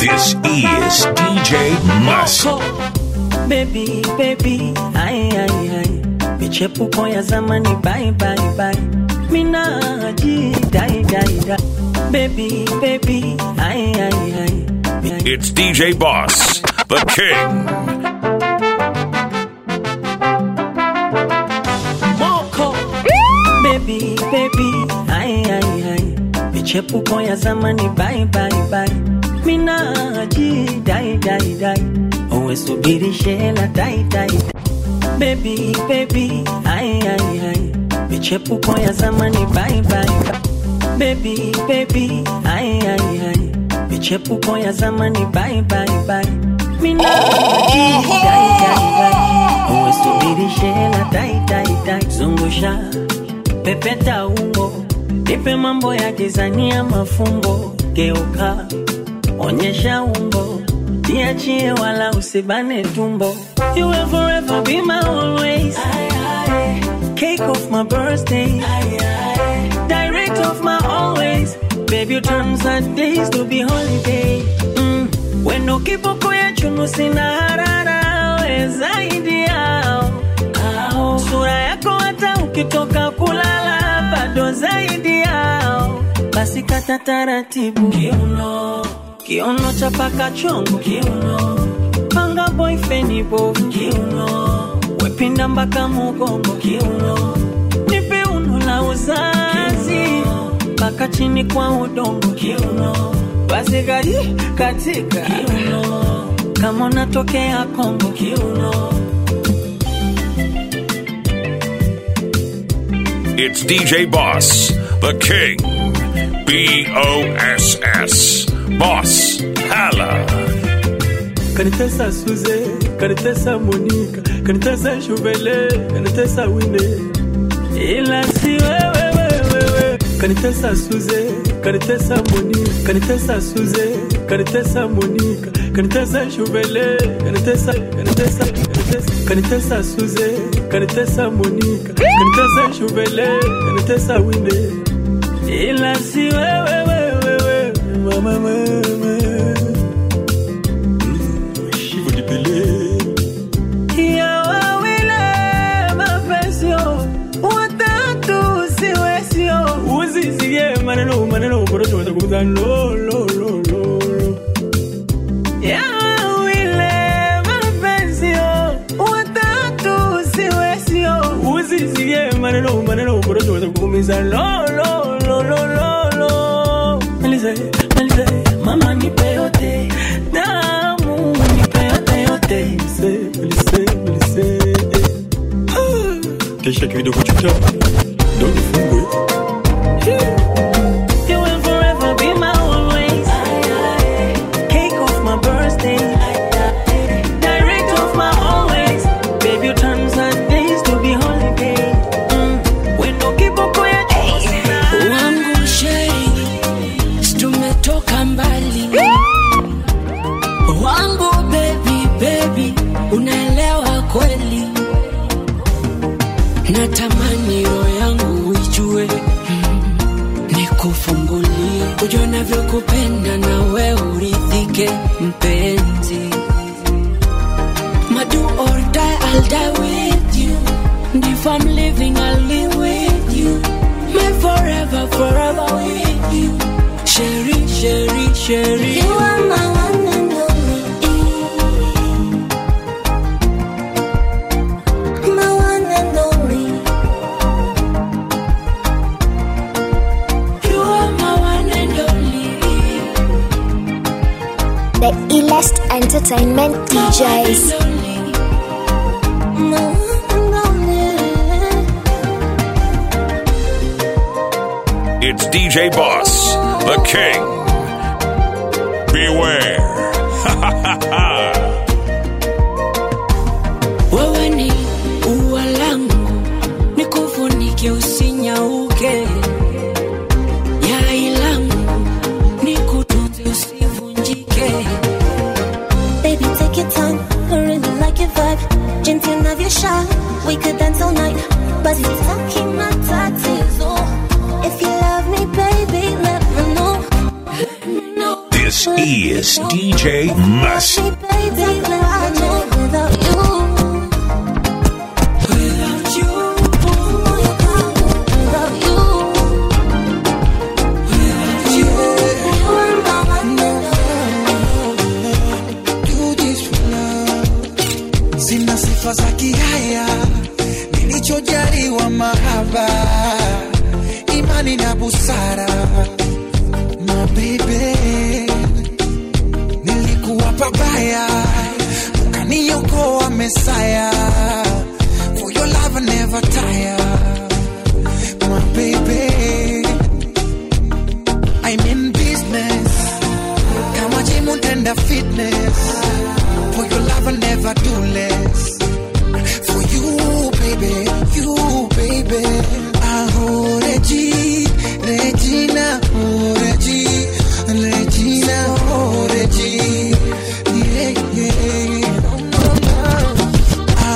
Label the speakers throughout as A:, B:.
A: This is DJ Must.
B: Baby, baby, ai ai ai, michepuko ya zamani bye bye bye, minaji dai dai dai. Baby, baby, ai ai ai.
A: It's DJ Boss, the king.
B: Moko. Baby, baby, ai ai ai, michepuko ya zamani bye bye bye, minaji dai dai dai. Uwe subiri shela dai dai. Baby, baby, ai ai ai, michepuko ya zamani bye bye bye. Baby, baby, ai ai ai, michepuko ya zamani bye bye bye. Minaji dai dai dai. Uwe subiri shela dai dai dai. Zungusha pepeta ungo, nipe mambo ya Tanzania mafumbo. Geuka onyesha umbo, niachie wala usibane tumbo. You will forever be my always. Cake of my birthday. Direct of my always. Baby, you turn sad days to be holiday. Mm. Wendo kiboko ya chunu sina harara, we zaidi yao. Ao. Sura yako hata ukitoka kulala bado zaidi yao. Basi kata taratibu kiuno, kiuno chapaka chongo kiuno, panga boyfriend bovu kiuno, wepinda mpaka mugongo kiuno, nipe uno la uzazi mpaka chini kwa udongo kiuno, basi kaji katika kiuno, kama unatokea Kongo kiuno.
A: It's DJ Boss, the king. B O S S. Boss. Hala.
C: kanitesa suze kanitesa monika kanitesa shuvele kanitesa wine ila si wewe wewe kanitesa suze kanitesa monika kanitesa suze kanitesa monika kanitesa shuvele kanitesa kanitesa kanitesa kanitesa suze kanitesa monika kanitesa shuvele kanitesa wine ila si wewe wewe wewe mama mama Chivo de Pelé.
B: Ya wawile mapesio, watatu siwesio.
C: Usisie maneno maneno korocho watakuza lo lo lo lo lo.
B: Ya wawile mapesio, watatu siwesio.
C: Usisie maneno maneno korocho watakuumiza lo lo lo lo lo lo.
B: Malize, malize, mama nipe yote, damu nipe yote yote.
C: Lise, lise, lise. Kesha kidogo chucha. Ndo nifungwe.
B: You will forever be my always. Cake of my birthday. Direct of my always. Baby, you turn sad days to be holiday. Mm. When no kiboko ya chosina.
D: wangu shei tumetoka mbali wangu bebi bebi unaelewa kweli natamani roho yangu ijue mm, nikufungulie ujue navyokupenda na we uridhike mpenzi madu or die, I'll die with you and if I'm living I'll live with you my forever forever with you Sherry, Sherry, Sherry
E: You are my one and only. My one and only.
D: You are my one and only
F: The illest entertainment DJs.
D: One and only.
E: My one and only.
A: It's DJ Boss, the king. Beware.
D: wewe ni ua langu nikufunike usinyauke yai langu nikutunze usivunjike
E: Baby, take your time. I really like your vibe. Jinsi unavyosha, we could dance all night. But sitaki matatizo. If you love me, baby, let me know.
A: This This is DJ Must.
G: Sina sifa za kihaya, nilichojaliwa mahaba, imani na busara. My baby, nilikuwa pabaya, ukaniokoa Mesaya. For your love I never tire. My baby, I'm in business, kama gym and fitness. For your love, I'll never do less. For you, baby, you, baby. Oh, Regi, Regina, oh, Regi, Regina, oh, Regi. Yeah, yeah. Ah,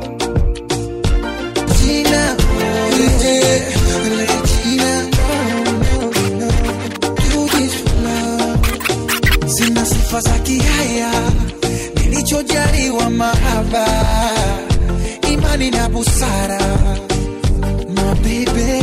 G: Regina, oh, Regi, Regina, no, no, no. Do this for love. Sina sifa za kihaya nilichojaliwa mahaba, imani na busara. Mabebe,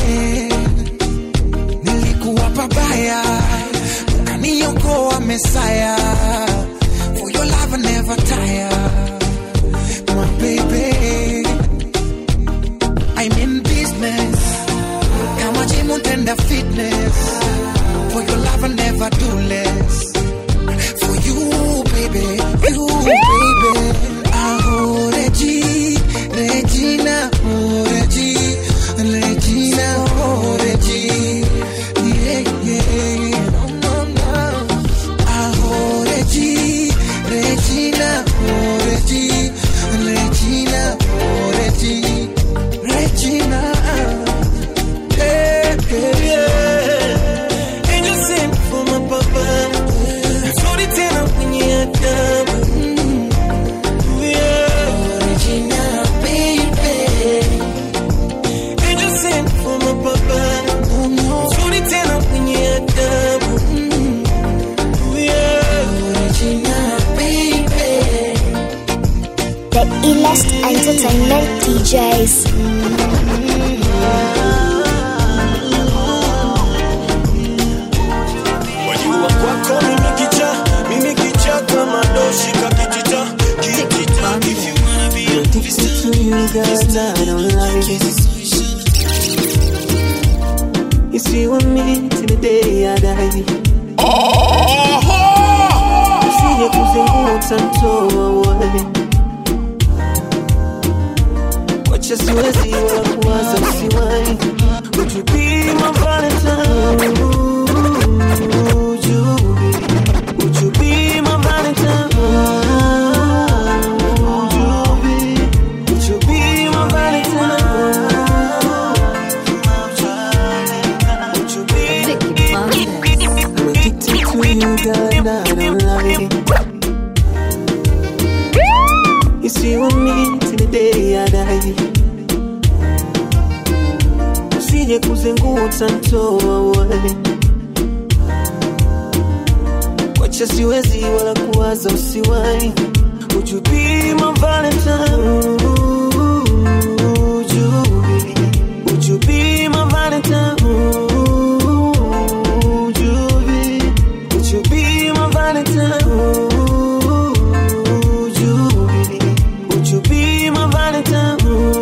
G: nilikuwa pabaya, ukaniokoa Mesaya. For your love I never tire. My baby, I'm in business, kama gym and fitness. For your love I never do less for you, baby, you, baby. Oh, Regi, Regina, oh, Regi, Regina, oh, Regi. Yeah, yeah. No, no, no. Oh, Regi, Regina, oh, Regi, Regina, oh, Regi, Regina. Yeah, yeah, yeah.
C: Angel sent for my papa. Sorry tena kwenye adabu. Yeah.
G: Regina, baby.
C: Angel sent for my papa. Sorry tena kwenye adabu. Yeah.
G: Regina, baby.
F: The illest entertainment DJs.
C: Wajua kwako mimi kicha, mimi kicha kama doshi kakitita, kitita. If you wanna be a
B: Addicted to you, girl, I don't like it. You see with me till the day I die. Usije kuzunguka ntoa wewe. Wacha siwezi wala kuwaza usiwahi. Would you be my Valentine? Would you be? Would you be my Valentine? Would you be? Would you be my Valentine? Would you be? I'm addicted to you, girl, I don't lie. You see with me till the day I die. Usije kuzenguta ntoa wewe. Wacha siwezi wala kuwaza usiwahi. Would you be my Valentine? Would you be? Would you be my Valentine? Would you be? Would you be my Valentine? Would you be? Would you be my Valentine?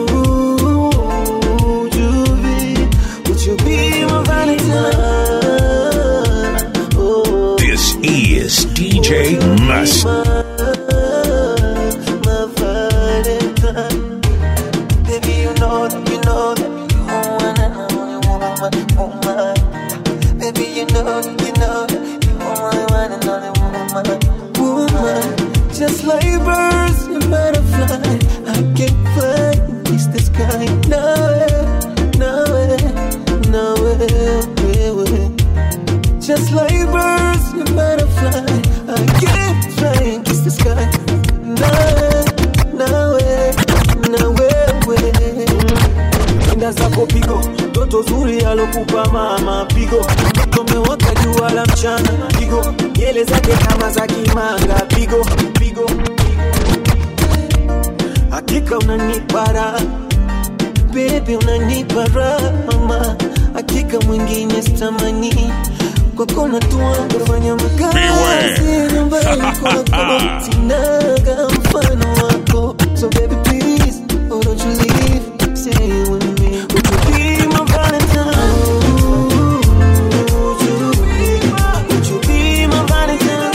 B: Would you be? Would you be my Valentine? Oh.
A: This is DJ Must.
B: my Valentine. Baby, you know that, you know that you're one and only woman, woman. Baby, you know that, you know that you're my one and only woman, woman. Just like birds and butterflies, I can fly and kiss the sky. No way, no way, no way, way, way. Just like birds and butterflies, I can fly and kiss the sky. No way, no way, no way, way. Enda zako pigo, toto zuri alokupa mama pigo, mtoto mewaka jua la mchana pigo, yeah
C: kelele zake kama za kimanga pigo pigo hakika unanipa raha bebe unanipa raha mama hakika mwingine sitamani kwako natua kufanya makazi
A: Beware.
C: nyumbani kwako sinaga mfano wako so baby please oh don't you leave stay with me would you be my valentine would you be my would you be my valentine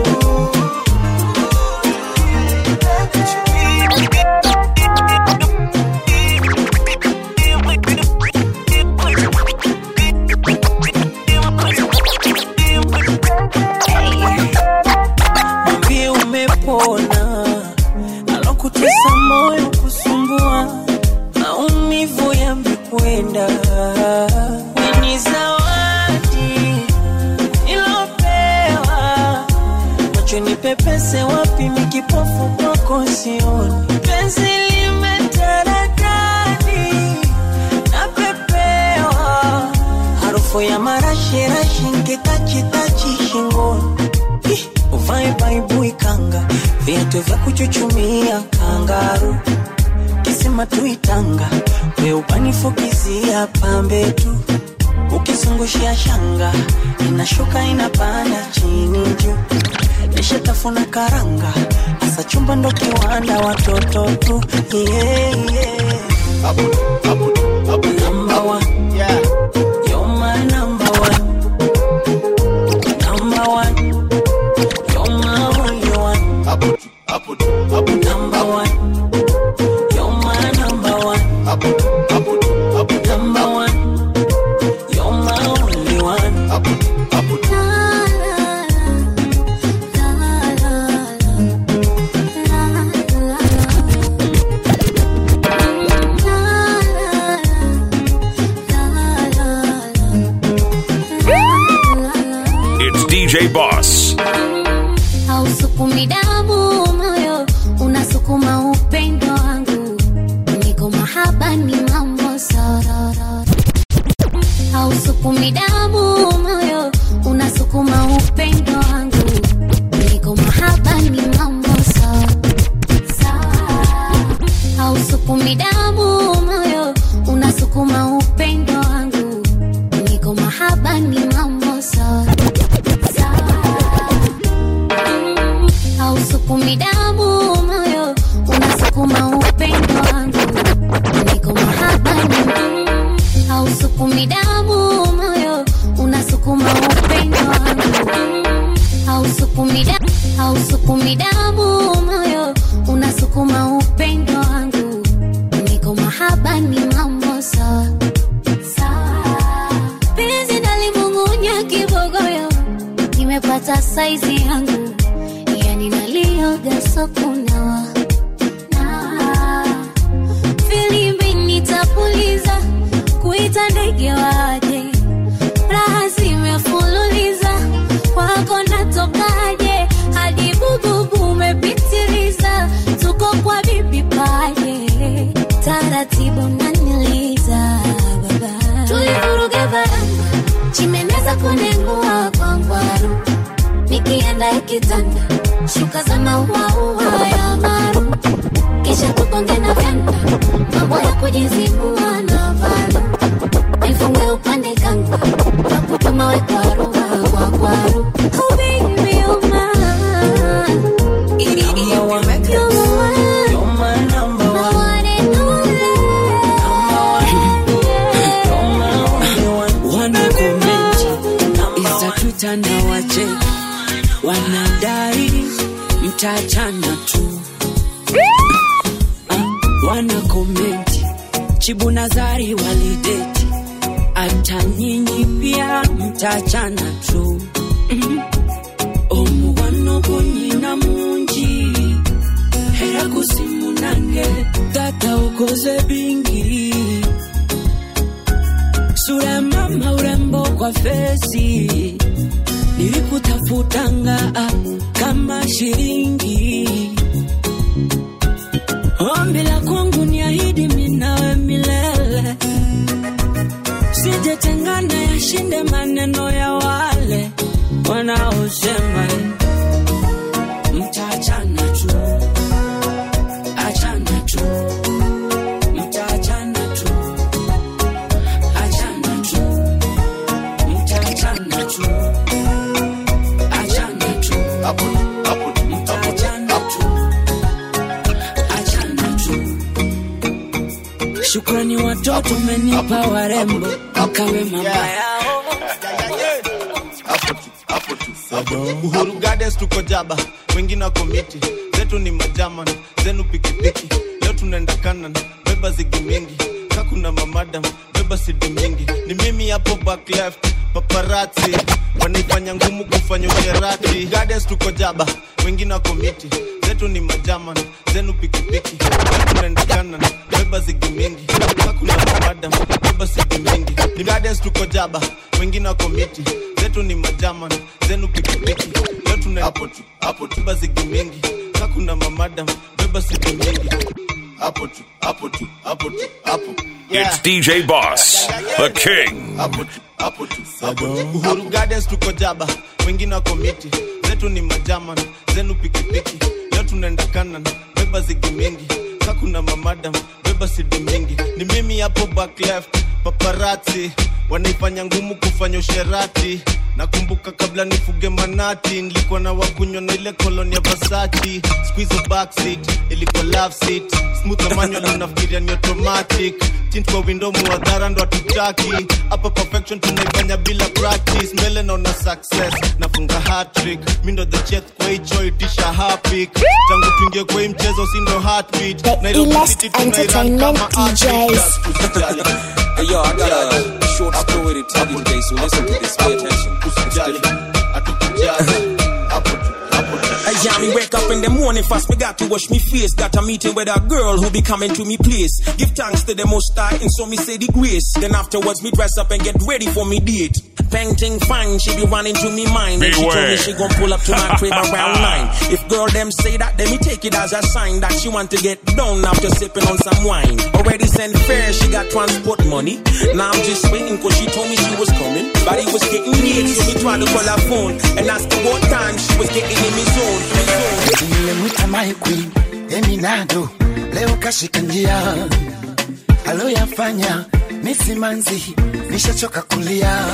B: mwambie umepona alokutesa moyo kusumbua maumivu yamekwenda ni zawadi ilopewa macho ni pepese wapi mikipofu kwako sioni penzi limetaradadi napepewa harufu ya marashirashi nkitachitachi shingoni Ih, uvae baibui kanga viatu vya kuchuchumia kangaru kisima tuitanga weupanifukizia pambe tu ukizungushia shanga inashuka inapanda chini juu nishatafuna karanga hasa chumba ndo kiwanda watoto tu yeah, yeah. Number one. You're my number one. Number one. You're my only one. Number one. You're my number one. Number one. You're my only one.
A: It's DJ Boss.
F: hausukumi damu moyo unasukuma upendo wangu niko mahaba ni mambo sarara hausukumi damu moyo unasukuma upendo wangu niko mahaba ni mambo sawa sawa hausukumi damu moyo unasukuma upendo wangu niko mahaba ni mambo sawa sawa hausukumi damu moyo unasukuma upendo wangu niko mahabani hausukumi damu moyo unasukuma upendo wangu hausukumi da hausukumi damu moyo unasukuma upendo wangu niko mahabani mambo sawa sawa penzi nalimung'unya kibogoyo nimepata saizi yangu yani nalioga sokunawa na filimbi nitapuliza kuita ndege waje raha zimefululiza kwako natokaje hadi bububu umepitiliza tuko kwa bibi paje taratibu naniliza baba tulivuruga baranga chimeneza kunengua kwa ngwaru nikienda ikitanda shuka za mauaua ya maru kisha tukonge na vyanda mambo ya kujizibua na valu nifunge upande kanga nakutuma we kwaru kwa kwaru oh baby you're mine
B: Number one.
F: you're the one
B: You're my number
F: the
B: one.
F: one and only
B: Number one. You're my only one.
H: wana komenti
B: Number
H: iza
B: one.
H: twitter na wache wanadai mtachana tu Ah, wana komenti chibu nazari walideti hata nyinyi pia mtachana tu Mhm. omuwano gonyina mungi era gusimunange tata ukoze bingi sura ya mama urembo kwa fesi nilikutafutanga ah, kama shilingi ombi la kwangu ni ahidi minawe milele sijetengana yashinde maneno ya wale wanaosema mtaachana tu achana tu mtaachana tu achana tu mtaachana tu achana tu mtaachana tu achana tu shukrani watoto menipa warembo mkawe mama yao
I: uhuru gardens tuko jaba wengine wako miti zetu ni majaman zenu pikipiki leo tunaenda kanan beba zigi mingi kakuna mamadam beba sidi mingi ni mimi hapo back left paparati wanaifanya ngumu kufanya usherati gardens tuko jaba wengine wako miti zetu ni majaman zenu pikipiki leo tunaenda kanan beba zigi mingi kakuna mamadam beba sidi mingi ni gardens tuko jaba wengine wako miti zetu ni majaman zenu pikipiki leo tuna hapo tu hapo tu beba zigi mingi kakuna mamadam beba sidi mingi hapo tu hapo tu hapo tu hapo
A: It's DJ Boss, the king.
I: hapo tu hapo tu hapo tu. uhuru gardens tuko jaba wengine wako miti zetu ni majaman zenu pikipiki leo tunaenda kanan beba zigi mingi kakuna mamadam beba sidi mingi ni mimi hapo back left paparati wanaifanya ngumu kufanya usherati nakumbuka kabla nifuge manati nilikuwa na wakunywa na ile koloni ya vasati squizo backseat ilikuwa love seat smooth na manual unafikiria ni automatic tint kwa window muadhara ndo hatutaki hapa perfection tunaifanya bila practice mbele naona success nafunga hat-trick mi ndo the chef kwa hicho itisha hapik tangu tuingie kwa hii mchezo si ndo heartbeat
J: The
I: Nairobi
J: illest
I: City tunairan
J: entertainment
I: kama
J: DJs.
K: Hey, yo, I got a short story to tell you today, so listen to this. Pay attention.
L: Hey, yeah, me wake up in the morning fast, me got to wash me face. Got a meeting with a girl who be coming to me place. Give thanks to the most high, and so me say the grace. Then afterwards, me dress up and get ready for me date. Painting fine, she be running to me mind. And she told me
A: Beware.
L: she gon' pull up to my crib around nine. If girl them say that, then me take it as a sign that she want to get down after sipping on some wine. Already sent fare, she got transport money. Now I'm just waiting cause she told me she was coming. But it was getting late, so me try to call her phone and ask her what time she was getting in me zone. Me zone.
M: nilimwita my queen eminado leo kashika njia aloyafanya ni simanzi nishachoka kulia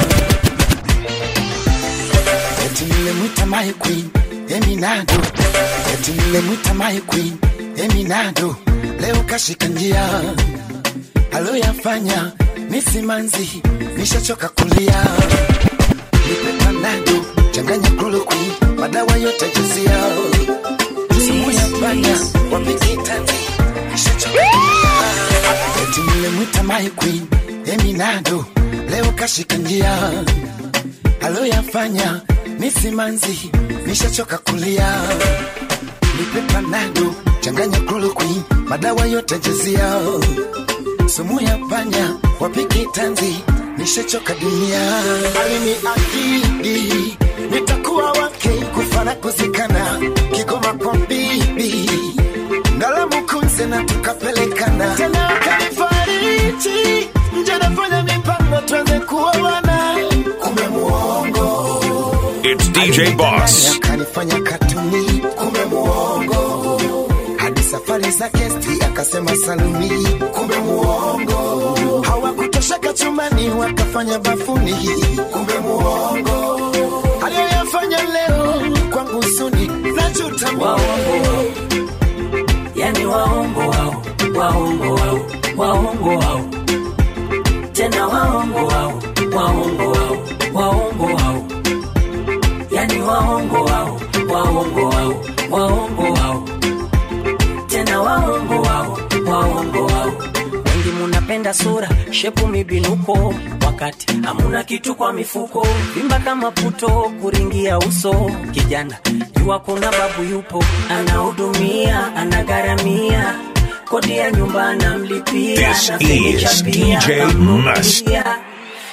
M: eti nilimwita my queen eminado eti nilimwita my queen eminado leo kashika njia aloyafanya ni simanzi nishachoka kulia nipe panado changanya kloroquine madawa yote jazia sumu ya panya wapiki tanzi nishachoka kulia eti nilimwita my queen eminado leo kashika njia aloyafanya ni simanzi nishachoka kulia nipe panado changanya kloroquine madawa yote jazia sumu ya panya wapiki tanzi nishachoka dunia alini akidi nitakuwa wake kufana kuzikana kigoma kwa bibi ngalamukunze na tukapelekana tena akanifariji nje nafanya mipango tuanze kuoana kume muongo
A: It's DJ Boss.
M: akanifanya katuni kume muongo hadi safari za kesti akasema saluni kumbe muongo hawakutosheka chumani wakafanya bafuni kumbe muongo aliyoyafanya leo kwangu suni najuta
B: waongo yani waongo wao waongo wao waongo wao tena waongo wao waongo wao waongo wao yani waongo wao waongo wao waongo wao tena waongo wao waongo wao wengi munapenda sura shepu mibinuko wakati hamuna kitu kwa mifuko vimba kama puto kuringia uso kijana jua kuna babu yupo anahudumia anagharamia kodi ya nyumba anamlipia
A: This
B: na fenicha
A: is
B: pia
A: DJ
B: anamnunulia.
A: Must.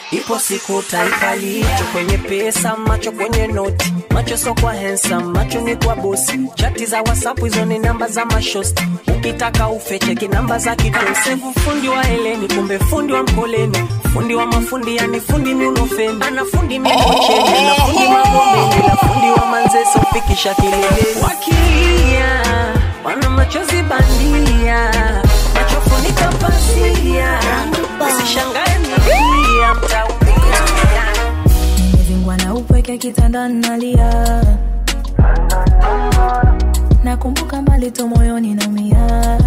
B: ipo siku utaikalia. Macho kwenye pesa, macho kwenye noti, macho so kwa handsome, macho ni kwa bosi. Chati za WhatsApp hizo ni namba za mashosti, ukitaka ufecheki namba za kitosi. Fundi wa heleni, kumbe fundi wa mkoleni, fundi wa mafundi, yani fundi miunofeni, ana fundi mikocheni, na fundi magomeni, na fundi wa manzese ufikisha kileleni. Wakilia wana machozi bandia, macho funika pasia, usishangae milia mtaumia.
J: nimevingwa na upweke kitanda nalia nakumbuka mbali tu moyoni naumia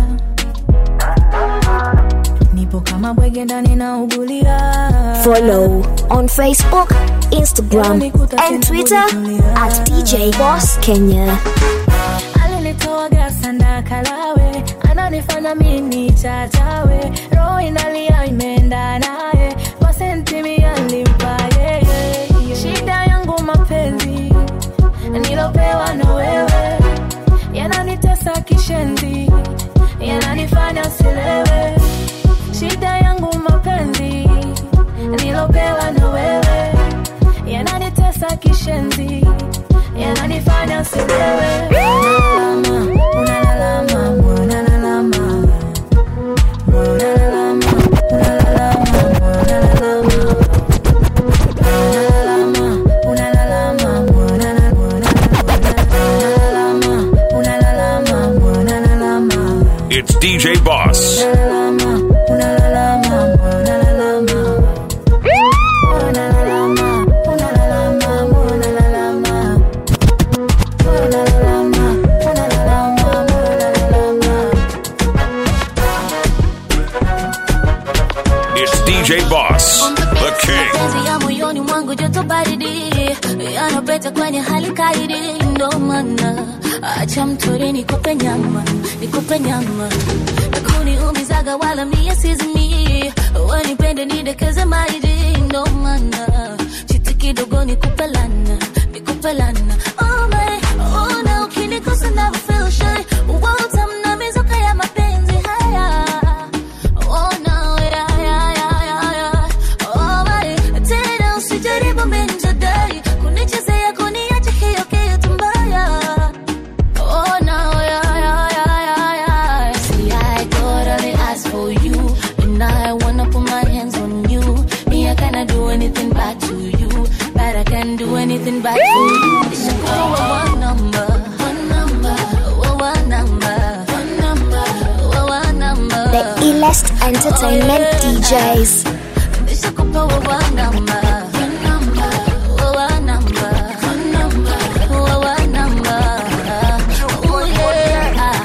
J: nipo kama bwege ndani naugulia
F: Follow on Facebook, Instagram, and Twitter at DJ Boss Kenya.
J: alinitoa gasanda kalawe ananifanya mini chachawe roho inalia imeenda naye masenti mialimpa yeye shida yangu mapenzi nilopewa na wewe yananitesa kishenzi yananifanya silewe shida yangu mapenzi nilopewa na wewe yananitesa kishenzi yananifanya silewe unalalama unalalama unalalama unalalama unalalama unalalama unalalama unalalama
A: It's DJ Boss. It's DJ Boss, the king.
F: mapenzi ya moyoni mwangu joto baridi yanapeta kwenye hali kaidi ndo maana acha mtori nikupe nyama nikupe nyama nakuniumizaga wala mie sizimi wanipende nidekeze maidi ndo maana chiti kidogo nikupe lana nikupe lana oh my, oh na ukinikosa never feel shy utamna mizuka ya mapenzi haya Oh no, yeah, yeah, yeah, yeah, yeah. Oh my, tena usijaribu minjadai kunichezea kuniacha hiyo kitu mbaya. Oh no, yeah, yeah, yeah, yeah, yeah. See, I totally asked for you, and I wanna put my hands on you. Me, I cannot do anything bad to you, but I can do anything bad for you. Nishakuwa one number, one number, oh, one number, one number, oh, one number.
N: The illest entertainment DJs.
F: Nishakupa wa namba, namba, wa namba, namba, wa namba. Oh yeah.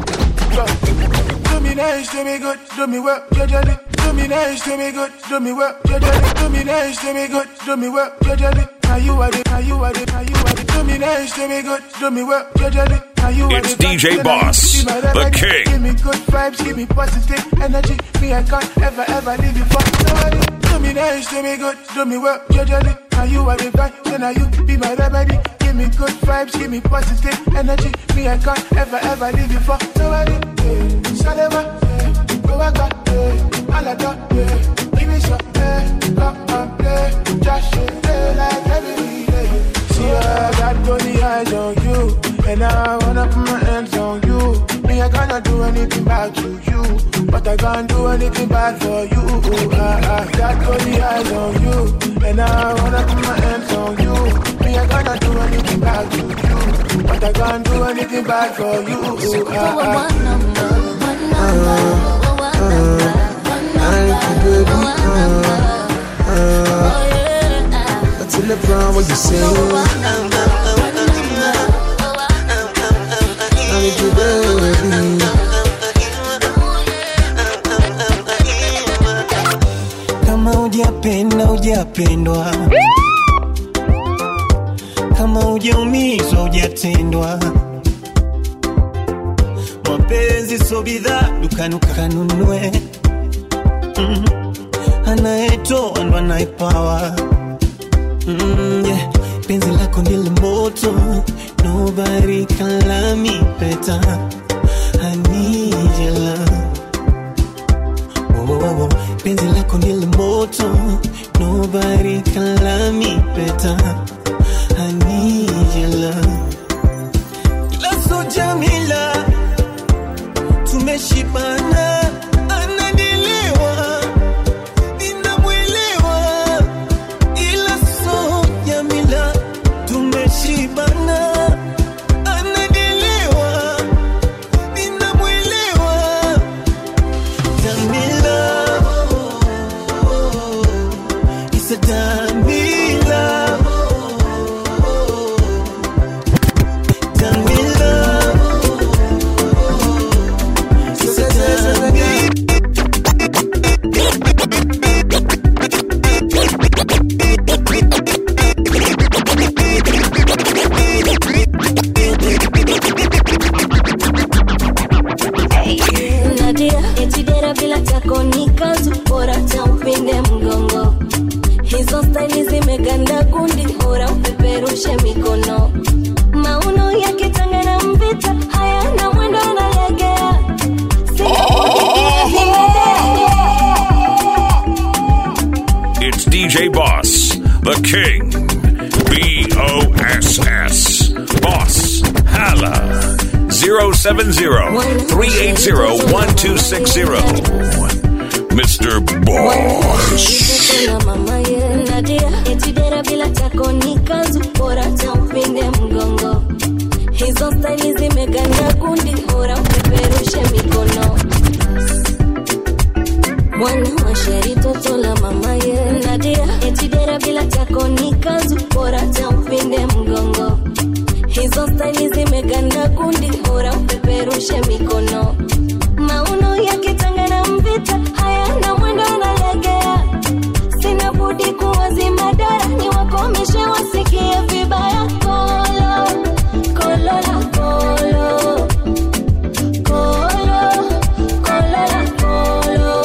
O: Do me nice, do me good, do me well, judgely. Do me nice, do me good, do me well, judgely. Do me nice, do me good, do me well, judgely. Now you are the, now you are the, now you are the. Do me nice, do me good, do me well, judgely. Now you are
A: It's
O: the
A: DJ
O: best.
A: Boss,
O: Be my
A: the
O: remedy.
A: king.
O: Give me good vibes, give me positive energy. Me, I can't ever, ever leave you for nobody. Do me nice, do me good, do me well, judgely. Now you are the vibe, then now you be my remedy. Give me good vibes, give me positive energy. Me, I can't ever, ever leave you for nobody. Yeah. Salema, yeah. Go back, yeah. Alada, yeah. Give me some, yeah. Come and play. Just play like every day. See, I got bunny eyes on you. And I wanna put my hands on you. Me, I cannot do anything bad to you. But I can't do anything bad for you. I, I got bunny eyes on you. And I wanna put my hands on you. Me, I cannot do anything bad to you. But I can't do anything bad for you. I, I,
C: Until the brown what you say. I need you, baby.
B: kama hujapenda hujapendwa kama hujaumizwa hujatendwa mapenzi so bidhaa dukani ukanunue mm. anayetoa ndo anayepawa mm, yeah. penzi lako ndile moto nobody can love me better I need your love oh, oh, oh. penzi lako ndile moto
C: Senorita, I need your love. Lazo Jamila, tumeshibana, ananielewa, ninamwelewa, ila so Jamila, tumeshibana, ananielewa, ninamwelewa, Jamila, it's a Jamila.
P: Nadia etidera bila chako ni kazu bora cha upinde mgongo hizo staili zimeganda kundi bora upeperushe mikono mauno yakitanga na mvita hayana mwendo analegea
A: It's DJ Boss, the King. B O S S. Boss. Hala. 070 380 1260. Mr. Boss.
P: na mama ye Nadia etidera bila chako ni kazu bora cha upinde mgongo hizo staili zimeganda kundi bora upeperushe mikono mwana wa sheri toto la mama ye Nadia etidera bila chako ni kazu bora cha upinde mgongo hizo staili zimeganda kundi bora upeperushe mikono mauno yakitanga na mvita hayana mwendo analegea sina budi kuwazima dara ni wakomeshe wasikie vibaya kolo kolo la kolo kolo kolo la kolo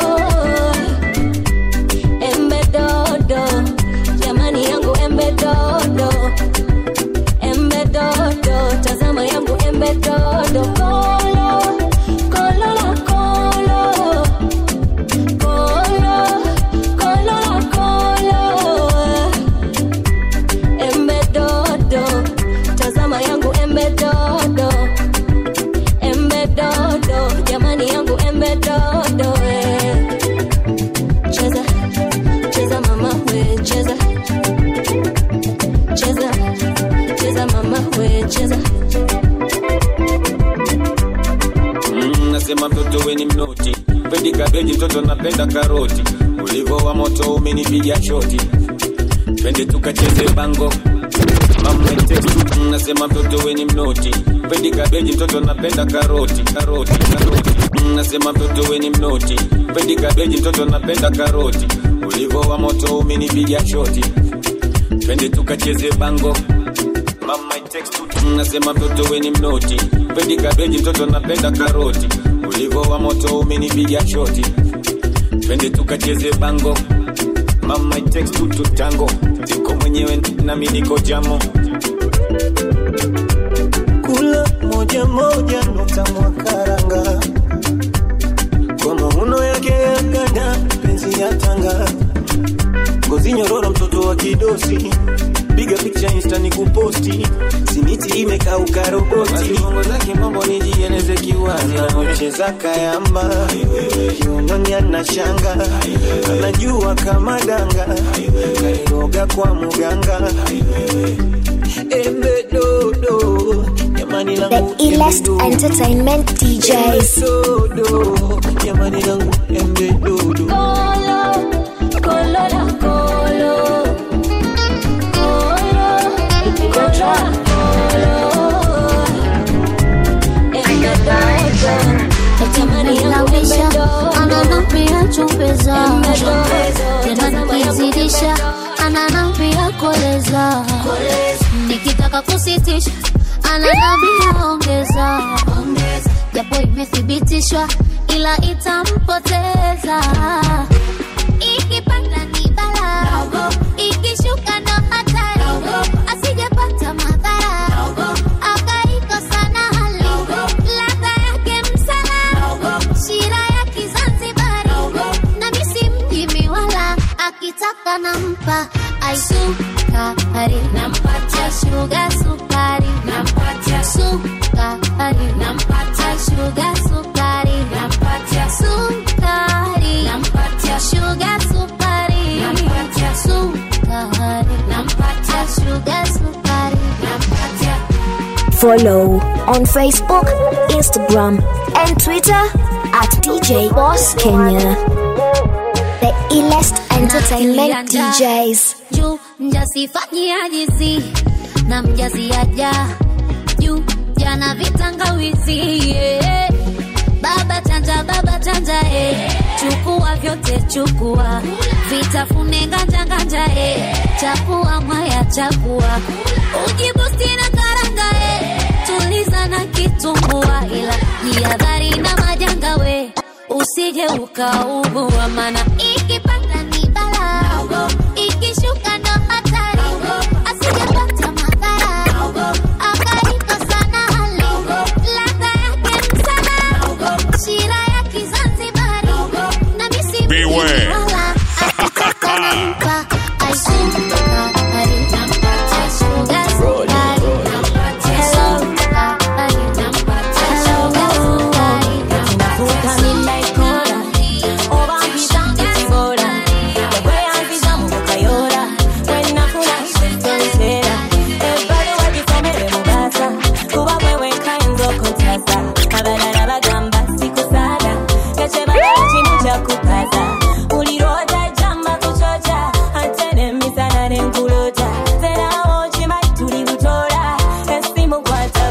P: embe dodo jamani yangu embe dodo embe dodo tazama yangu embe dodo kolo kolo la kolo kolo kolo la kolo embe dodo tazama yangu embe dodo embe dodo jamani yangu embe dodo eh. cheza cheza mama we cheza cheza cheza mama we cheza
K: Mm, nasema mtoto weni mnoti pendi kabeji mtoto napenda karoti ulivo wa moto umenipiga shoti twende tukacheze bango Mama text, mm, nasema mtoto weni mnoti pendi kabeji mtoto napenda karoti karoti karoti Mm, nasema mtoto weni mnoti pendi kabeji mtoto napenda karoti ulivo wa moto umenipiga shoti twende tukacheze bango Mama text, mm, nasema mtoto weni mnoti pendi kabeji mtoto napenda karoti ulivo wa moto umenipiga shoti twende tukacheze bango Mama text tu tango ziko mwenyewe nami niko jamo
C: kula moja moja nukta mwakaranga kwa mauno yake ya ganda penzi ya tanga ngozi nyororo mtoto wa kidosi piga picha insta ni kuposti simiti imekauka roboti
K: bongo zake mambo nijieneze kiwazi
C: anacheza kayamba kiunoni ana shanga anajua kama danga kairoga kwa muganga embe dodo jamani langu
N: The illest entertainment DJs.
C: dodo jamani langu embe dodo
P: kolo kolo la kolo kolo kolo la kolo embe dodo jamani yangu embe dodo
F: ananambia chumbeza
P: Embe dodo
F: tena nikizidisha ananambia koleza nikitaka kusitisha ananambia ongeza japo imethibitishwa ila itampoteza ikipanda ni bala ikishuka ndo hatari asijepata madhara akaikosa na hali ladha yake msala shira ya kizanzibari na misi mjimi wala akitaka nampa aisukari sukari nampatia sugar sukari nampatia sukari nampatia sugar sukari nampatia sukari nampatia sugar sukari nampatia
N: Follow on Facebook, Instagram, and Twitter at DJ Boss Kenya. The illest entertainment DJs.
F: juu mjasifanyiajizi na mjaziaja juu jana vitangawizi yeah. baba chanja baba chanja eh. chukua vyote chukua vitafune nganja nganja eh. chakua mwaya chakua ujibusti na karanga eh. tuliza na kitumbua ila jihadhari na majanga we usije ukaugua mana ikipanda ni bala ikishuka ndo hatari asijepata madhara akaikosa na hali ladha yake msala shira ya kizanzibari na misi
A: Beware.
F: wala akitaka nampa aisukari nampatia sugar sukari nampatia sukari nampatia sugar sukari
D: Navuka midnight corner, oba mpita ekibora, ekweyanziza mu bukayora, wenafuna ekitonsera, ebbali wagisomere mu baasa, kuba gwe wekayinza okutaza, abalala bagamba sikusaada, ekyebalala kimu kyakukaza, buli lw'otajjamba kukyokya, ate n'emisana n'enkulota, zerawo okimanyi tuli butoola, essimu kwata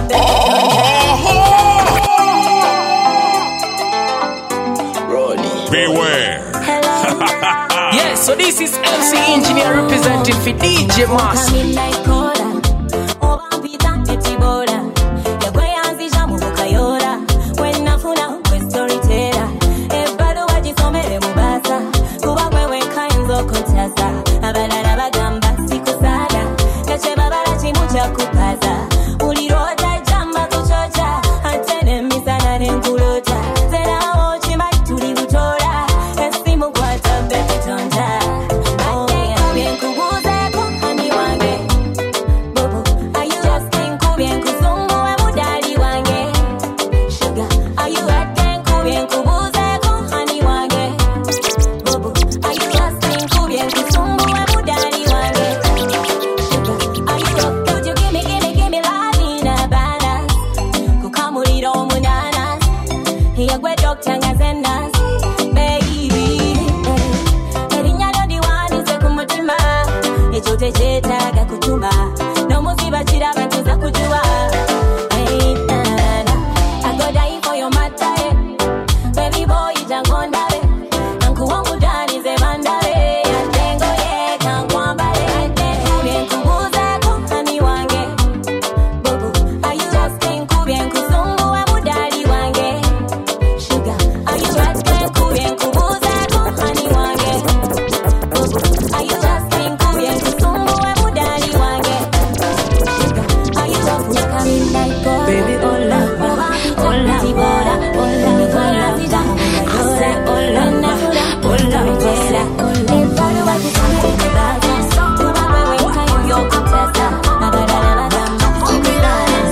A: Beware.
Q: yes, so this is MC Engineer representing for DJ Mass.
D: midnight corner, oba mpita ekibora, ekweyanziza mu bukayora, wenafuna gwe storyteller, ebbaluwa gisomere mu baasa, kuba gwe wekayinza okutaza, abalala bagamba sikusaada, ekyebabala kimu kyakukaza, buli lw'otajjamba kukyokya, ate n'emisana n'enkulota, zerawo okimanyi tuli butoola, essimu kwata bekitonda. Oh, yeah. Byenkubuuzeeko, hani wange, Bobo, are you asking nkubye nkusumbuwe mudaali wange? Sugar, are you asking nkubye nkubuuzeeko, hani wange? Bobo, are you asking nkubye nkusumbuwe mudaali wange? Sugar, are you could you give me, give me, give me love in abundance? Kukamulira omunanas, yegwe doctor nga zenas, baby. Erinnya lyo liwandiise ku mutima, ekyo tekyetaaga kutuma, n'omuziba kiraba tuza kujuwa. Hey, na, na, na. I go die for your matter, eh. Baby boy, jangu ndabe. Nkuwa omudanize bandabe. Ate ngoye kankwambale. Ate nkubye nkubuuzeeko, hani wange. Bobo, are you asking nkubye nkusumbuwe mudaali wange? Sugar, are you asking nkubye nkubuuzeeko, hani wange? Bobo, are you asking nkubye nkusumbuwe mudaali wange? Sugar, are you asking midnight call? Baby, oh love, oh love, Tibora, oh love, oh love, I say oh love, oh love, Tibora, everybody want to come to the bathroom. Kuba wewe kayo kutesa, abadala bagamba,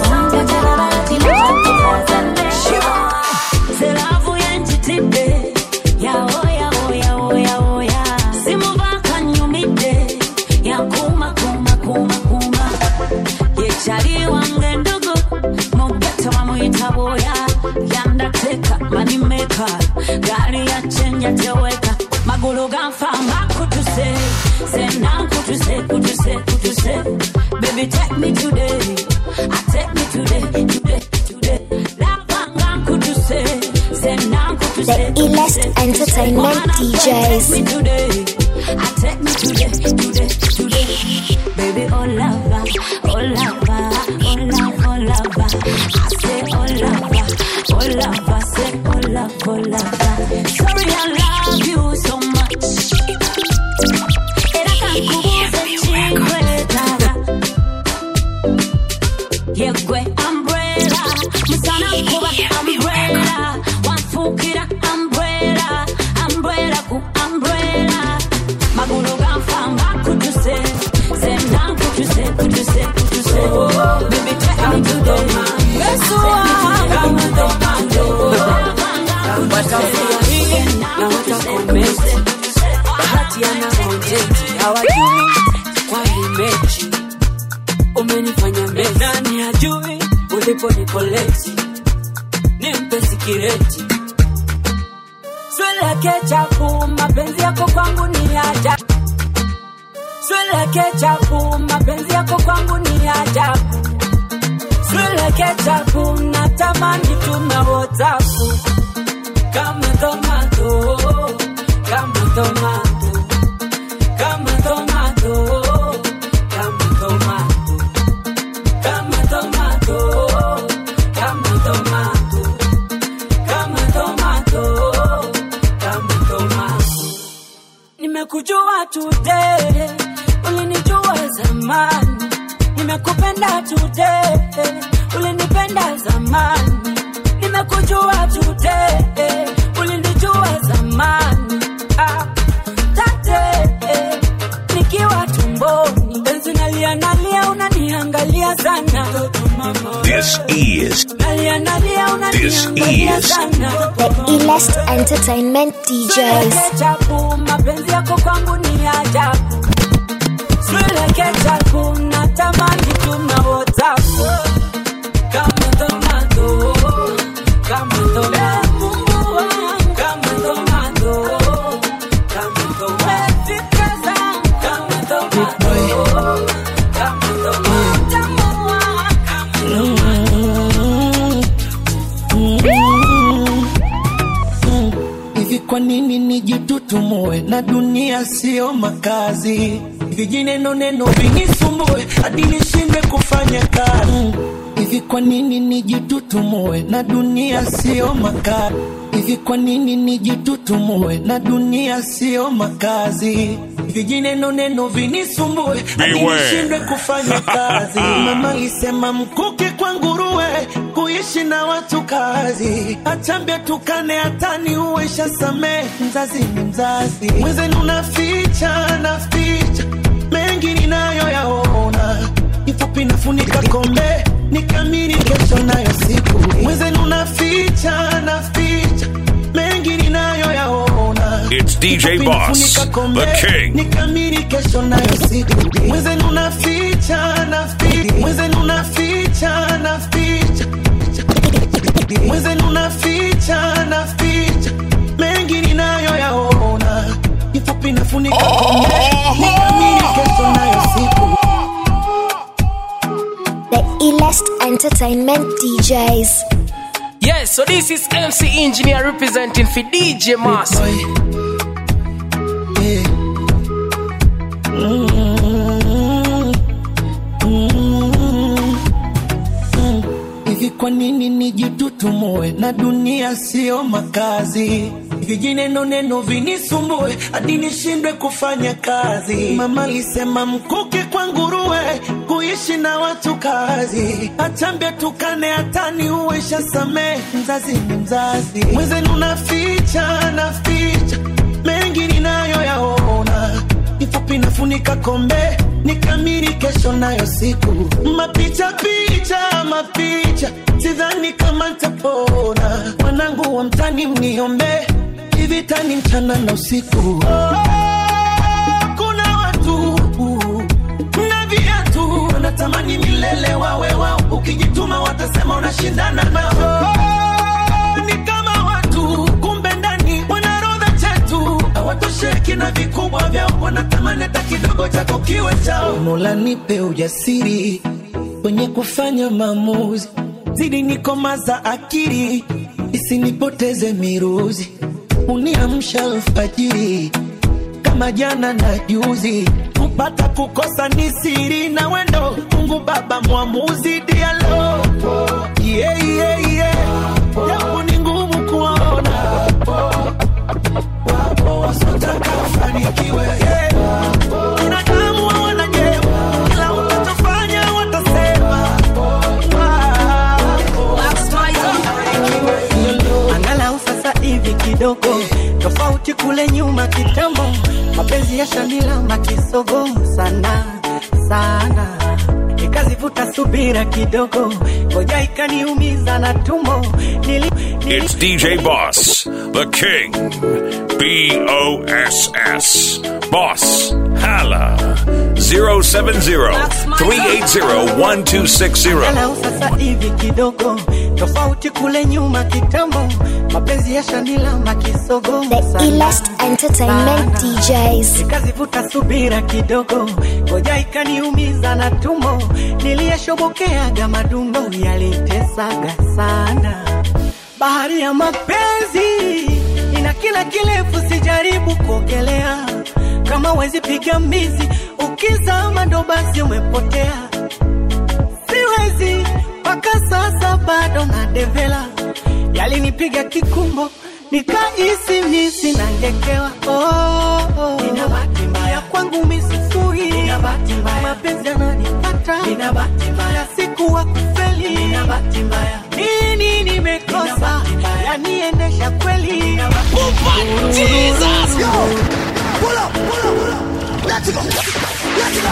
R: Seravu yenjitidde yawo yawo yawo yawo ya simuvaaka nnyumidde yakuuma kuuma kuuma kuuma yekyali wange ndugu mugeto bamuyita bwoya yandateeka manimeka gaali yacenja teweka magulu ganfa mbakutuse sena nkutuse kutuse kutuse baby take me today I take me today today today lavanga nkutuse sena nkutuse
N: The illest entertainment DJs.
R: Take me today. I take me today, today, today. Baby, oh lover, oh lover, oh love, oh lover. I say oh lover, oh lover, say oh love, oh lover. Sorry, I love you so much. Era kankubuze chikwetara. Yegwe umbrella, musana kuba umbrella, wafukira umbrella, umbrella ku umbrella. Magulu ganfa mbakutuse, senda nkutuse, kutuse, kutuse. Baby, take me today.
B: alipo nikoleti nimpe sikireti swile kechapu mapenzi yako kwangu ni ajabu swile kechapu mapenzi yako kwangu ni ajabu swile kechapu natamani tuna whatsapu kama tomato kama tomato kama tomato kama tomato kama tomato kama tomato kama tomato kama tomato nimekujua today ulinijua zamani nimekupenda today ulinipenda zamani nimekujua today ulinijua zamani ah, tate nikiwa tumboni penzi nalia nalia unaniangalia sana
A: This is
B: nalia nalia
A: This
B: unaniangalia
A: is
B: sana
N: The illest entertainment DJs.
B: chapu mapenzi yako kwangu ni ajabu swile chapu natamani tuna whatsapp kama tomato kama tomato kama tomato kama tomato kama tomato kama
G: hivi kwa nini nijitutumue na dunia sio makazi vijineno neno vinisumbue hadi nishindwe kufanya kazi hivi kwa nini nijitutumue na dunia sio makazi hivi kwa nini nijitutumue na dunia sio makazi vijineno neno vinisumbue hadi
A: Beware.
G: nishindwe kufanya kazi mama isema mkuki kwa nguruwe kuishi na watu kazi achambia tukane hatani uwesha samee mzazi ni mzazi mwenzenu naficha naficha mengi ninayoyaona ifupi nafunika kombe nikamiri kesho nayo siku mwenzenu naficha naficha mengi ninayoyaona
A: It's DJ Boss, the king.
G: nikamiri kesho nayo siku mwenzenu naficha naficha mwenzenu naficha naficha mwenzenu naficha naficha mengi ninayoyaona ifupi nafunika kombe nikamiri kesho nayo siku
N: The illest entertainment DJs.
Q: Yes, so this is MC Engineer representing for DJ Mass.
G: hivi kwa nini nijitutumue na dunia sio makazi vijineno neno vinisumbue hadi nishindwe kufanya kazi mama alisema mkuki kwa nguruwe kuishi na watu kazi achambia tukane hatani uwesha samee mzazi ni mzazi mwenzenu naficha naficha mengi ninayoyaona ifupi nafunika kombe nikamiri kesho nayo siku mapicha picha mapicha sidhani kama ntapona mwanangu wa mtani mniombe ivitani mchana na usiku kuna watu na viatu wanatamani milele wawe wao ukijituma watasema unashindana nao ni kama watu kumbe ndani wanarodha chetu hawatosheki na vikubwa vyao wanatamani hata kidogo chako kiwe chao mola nipe ujasiri kwenye kufanya maamuzi zidi nikomaza akili isinipoteze miruzi uniamsha alfajiri kama jana na juzi kupata kukosa ni siri na wendo mungu baba mwamuzi dialo yeah, yeah, yeah. japo ni ngumu kuona wapo wasotaka ufanikiwe yeah. binadamu hawana jema ila utachofanya watasema
S: angalau sasa hivi kidogo tofauti kule nyuma kitambo mapenzi ya shamila makisogo sana sana nikazivuta subira kidogo ngoja ikaniumiza na tumbo Nili, nili,
A: It's DJ Boss, the king. B O S S. Boss. Hala. 070-380-1260.
S: Angalau sasa hivi kidogo tofauti kule nyuma kitambo mapenzi ya shanila makisogo
N: The illest entertainment DJs.
S: nikazivuta subira kidogo ngoja ikaniumiza na tumbo niliyeshobokeaga madundo yalitesaga sana bahari ya mapenzi ina kina kirefu sijaribu kuogelea kama wezi piga mbizi ukizama ndo basi umepotea siwezi mpaka sasa bado na devela yalinipiga kikumbo nikaisi misi nangekewa oh, oh. Nina bahati mbaya kwangu misifui Nina bahati mbaya mapenzi yananipata Nina bahati mbaya siku wa kufeli Nina bahati mbaya nini nimekosa yaniendesha kweli
G: Jesus, yo!
S: Pull up, pull up, pull up. Let's go. Let's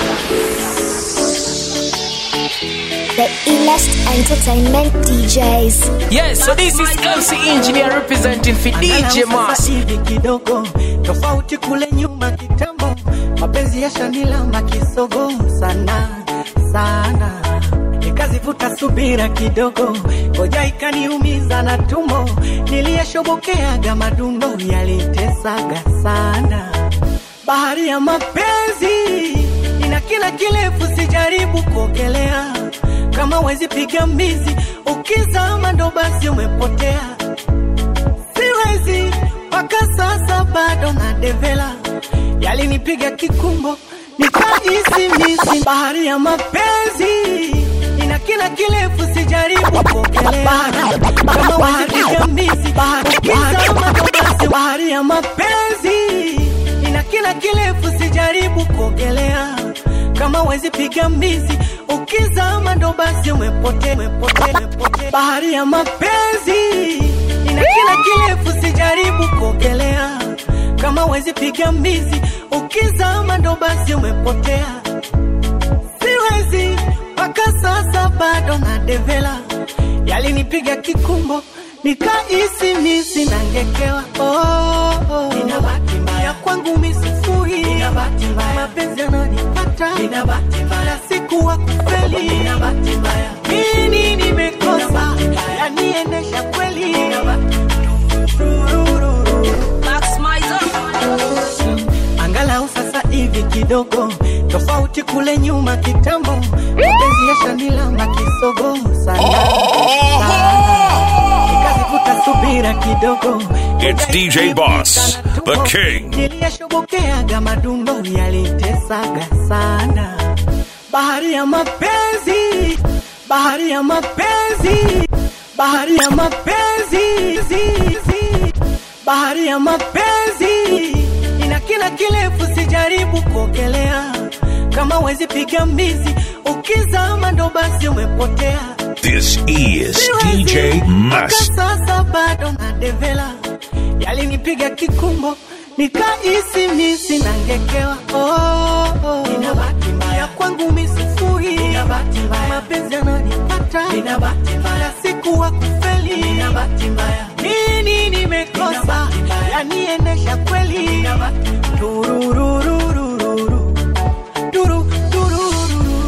N: The illest entertainment DJs.
Q: Yes, so this is MC Engineer representing for DJ
S: Angalau
Q: Mas.
S: sasa hivi kidogo tofauti kule nyuma kitambo mapenzi ya shanila makisogo sana sana nikazivuta subira kidogo ngoja ikaniumiza na tumbo niliyeshobokeaga madundo yalitesaga sana bahari ya mapenzi ina kina kirefu sijaribu kuogelea kama wezi piga mbizi ukizama ndo basi umepotea siwezi mpaka sasa bado na devela yalinipiga kikumbo nikaisi misi bahari ya mapenzi ina kina kirefu sijaribu kuogelea kama wapiga mbizi ukizama ndo basi bahari ya mapenzi ina kina kirefu sijaribu kuogelea kama wezi piga mbizi ukizama ndo basi umepotea umepotea umepotea bahari ya mapenzi ina kina kirefu sijaribu kuogelea kama wezi piga mbizi ukizama ndo basi umepotea siwezi mpaka sasa bado na devela yalinipiga kikumbo nikaisi misi nangekewa oh, oh. Nina bahati mbaya kwangu misifui Nina bahati mbaya mapenzi yananipata Nina bahati mbaya siku wa kufeli Nina bahati mbaya nini nimekosa yaniendesha kweli Nina bahati angalau sasa hivi kidogo tofauti kule nyuma kitambo mapenzi ya shanila makisogo sana nikazivuta subira kidogo
A: It's DJ Boss, the king.
S: niliyeshobokeaga madundo yalitesaga sana bahari ya mapenzi bahari ya mapenzi bahari ya mapenzi zi, zi. bahari ya mapenzi ina kina kirefu sijaribu kuogelea kama wezi piga mbizi ukizama ndo basi umepotea
A: This is
S: Siwezi,
A: DJ
S: mpaka
A: Must.
S: sasa bado na devela yalinipiga kikumbo nikaisi misi nangekewa oh, oh. Nina bahati mbaya kwangu misifui Nina bahati mbaya mapenzi yananipata Nina bahati mbaya siku wa kufeli Nina bahati mbaya nini nimekosa yaniendesha kweli Nina bahati turururururu turu turururu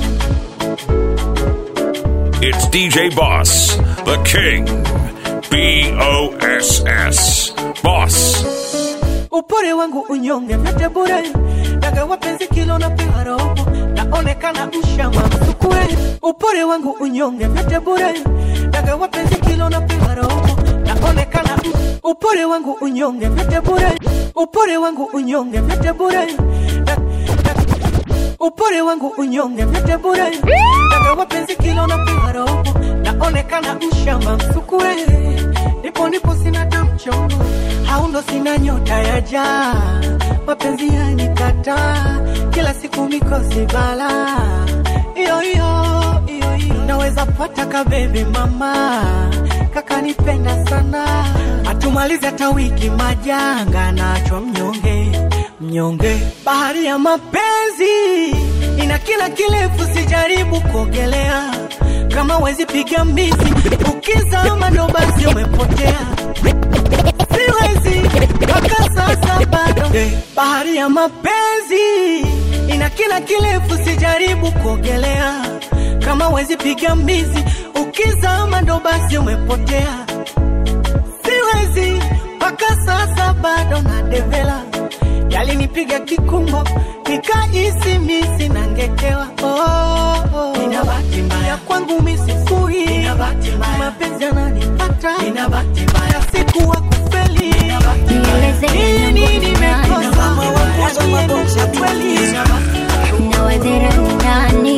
A: It's DJ Boss, the king. B O S S. Boss.
S: upore wangu unyonge vyote bure daga wapenzi kilo na pewa robo naonekana mshamba msukure upore wangu unyonge vyote bure daga wapenzi kilo na pewa robo naonekana m- upore wangu unyonge vyote bure upore wangu unyonge vyote bure Da- da- upore wangu unyonge vyote bure daga wapenzi kilo na pewa robo naonekana mshamba msukure nipo nipo sina tamchongo haundo sina nyota ya jaa mapenzi yanikataa kila siku mikosi bala iyo hiyo iyo hiyo naweza pata kabebi mama kakanipenda sana atumalize hata wiki majanga nachwa mnyonge mnyonge bahari ya mapenzi ina kila kirefu sijaribu kuogelea kama wezi piga mbizi ukizama ndo basi umepotea siwezi mpaka sasa bado bahari ya mapenzi ina kila kirefu, sijaribu kuogelea. Kama wezi piga mbizi, ukizama ndo basi umepotea. Siwezi mpaka sasa bado na devela, yalinipiga kikumbo nikahisi misi nangekewa. Oh, oh. Nina bahati mbaya kwangu misifui, Nina bahati mbaya mapenzi yananipata, Nina bahati mbaya sikuwa kufeli, Nina bahati mbaya nini nimekosa, yaniendesha kweli
E: Nawedhera ni nani?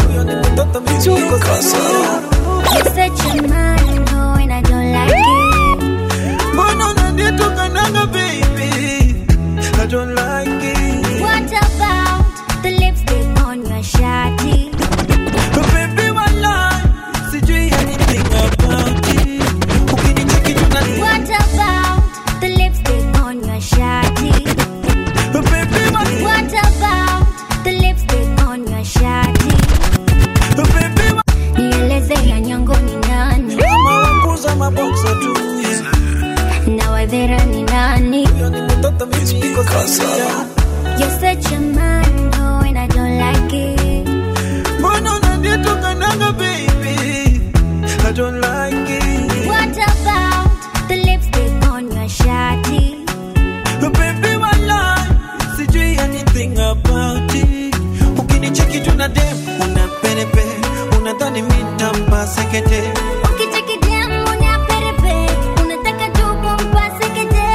E: You're such a man, oh, and I don't like it.
G: Mbona unanitukanaga baby? I don't like it.
E: What about the lipstick on your shawty?
G: Baby, walai, sijui anything about it. Ukinicheki tunani-
E: What about the lipstick on your shawty?
G: Baby, walai,
E: What about the lipstick on your shawty?
G: baby, walai.
E: Nieleze ya nyongo ni nani?
G: Kama wakuza maboksa tu.
E: Nawedhera ni nani?
G: Huyo ni mtoto mimi siko sawa.
E: You're such a man, oh, and I don't like it.
G: Mbona unanitukanaga baby? I don't like it.
E: What about the lipstick on your shawty?
G: Baby, walai, sijui anything about it. Ukinicheki tuna dem, una perepe, unadhani mi nitampa sekete.
E: Ukicheki dem unaperepe, unataka tu kumpase kete.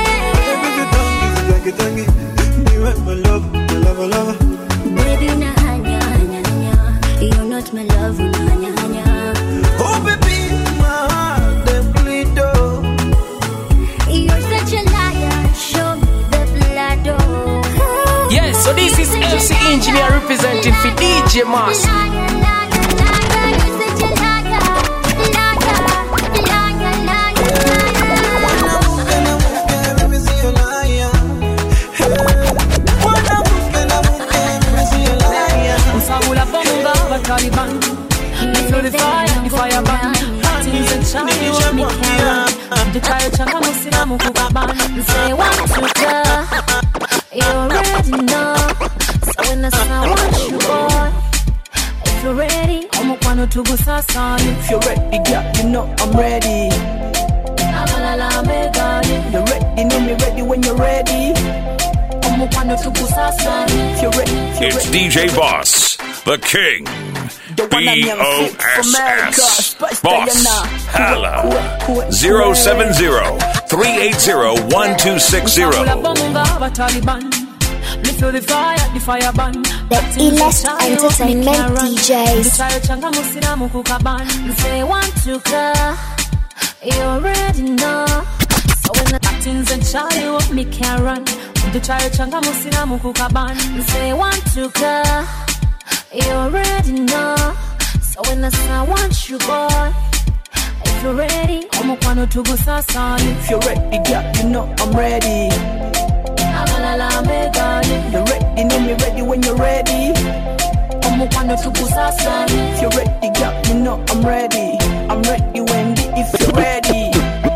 G: Tangi, tangi, niwe my love, my love, my love.
E: Baby unahanya hanya hanya, you're not my love unahanya hanya.
G: Oh baby, my heart dem bleed oh.
E: You're such a liar, show me the blood oh.
Q: Yes, so this is MC Engineer representing for DJ Mass.
E: Liar, liar, liar, you're such a liar, liar, liar, liar, liar.
G: Mwanamke, mimi sio liar. Hey. Mwanamke, mwanamke, mimi sio liar.
H: Usabula bonga wa Taliban. Feel the fire, the fire burn. Things and shine, you want me can. The child changa musilamu kukaban.
E: Say one, two, three. You already know. So when I say one, you boy. If you're ready,
H: Omukwano tugusasanye.
S: If you're ready, girl, you know I'm ready.
H: Abalala meganye.
S: You're ready, know me ready when you're ready.
H: Omukwano tugusasanye.
S: If you're ready, if you're
A: It's
S: ready.
A: DJ Boss, the King.
S: The one I'm young fit for America.
A: B-O-S-S.
S: Spice
A: Boss.
S: Diana.
A: Hala. 070 380 1260.
H: Usabula bonga wa Taliban. Me feel the fire, the fire burn.
N: The illest entertainment DJs.
H: Child changa musilamu kukaban.
E: say one, two, three. You already know.
H: So when the things and shy, you want me can run. The child changa musilamu kukaban.
E: Say one, two, three. You already know. So when I say one, you boy. If you're ready,
H: Omukwano tugusasanye.
S: If you're ready, girl, you know I'm ready.
H: Abalala meganye.
S: You're ready, know me ready when you're ready.
H: Omukwano tugusasanye.
S: If you're ready, girl, you know I'm ready. I'm ready, Wendy, if you're ready.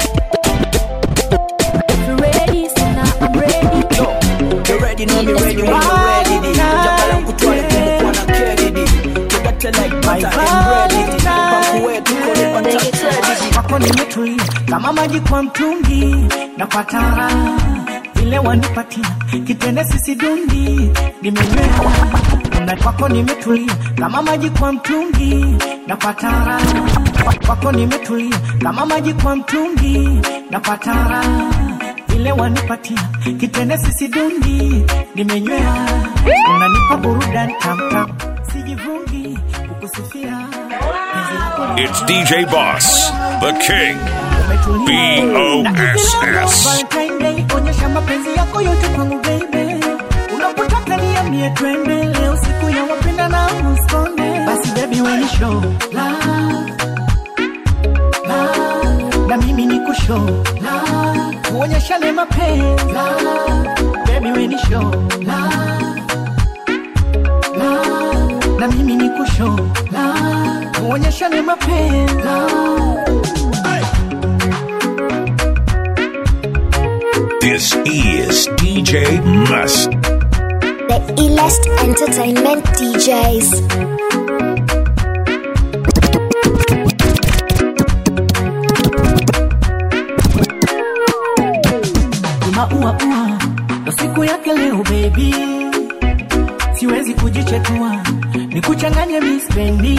E: if you're ready, so now I'm ready.
S: Yo, you're ready, know me ready when you're ready. di. Jabala kutwale kumukwa na kredidi. Tugate like butter and bread. di. Pangu wetu kole pata credit. Kwako nimetulia kama maji kwa mtungi, napata raha vile wanipatia kitende sisi dundi, nimenywea na kwako nimetulia kama maji kwa mtungi, napata raha Kwa- kwako nimetulia kama maji kwa mtungi, napata raha vile wanipatia kitende sisi dundi, nimenywea unanipa burudani tamtam, sijivungi kukusifia penzi lako
A: It's DJ Boss, the King. B-O-S-S.
S: Valentine Day, onyesha mapenzi yako yote kwangu baby. Unapotaka niambie twende leo siku ya wapenda na uskonde. Basi baby we ni show love, love. Na mimi ni kushow love. Tuonyeshane mapenzi love. Baby we ni show love, love. Na mimi ni kushow love. Tuonyeshane mapenzi love.
A: This is DJ Must.
N: The illest entertainment DJs.
S: maua ua ndo siku yake leo baby siwezi kujichetua nikuchanganye mispendi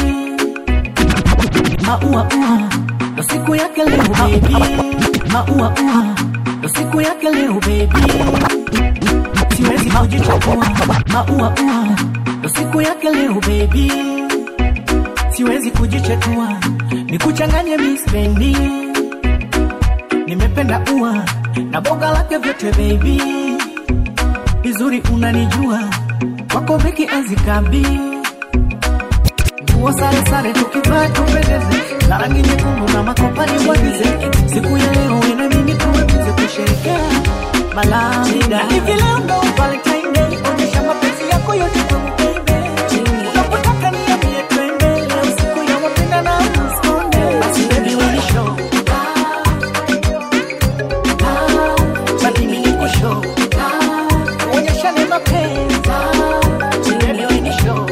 S: maua ua ndo siku yake leo baby maua ua ndo siku yake leo baby siwezi kujichetua maua ua ndo siku yake leo baby siwezi kujichetua nikuchanganye mispendi nimependa ua na boga lake vyote baby vizuri unanijua wako beki azikabi nguo sare sare tukivaa tupendeze na rangi nyekundu na makopani mwagize siku ya leo ina mimi tuweze kusherekea malada hivi leo ndo valentine day onyesha mapenzi yako yote kwangu baby unapotaka niambie twende leo siku ya wapenda na mskonde basi baby when you show basi mimi niko show onyeshane mapenzi Baby, when you show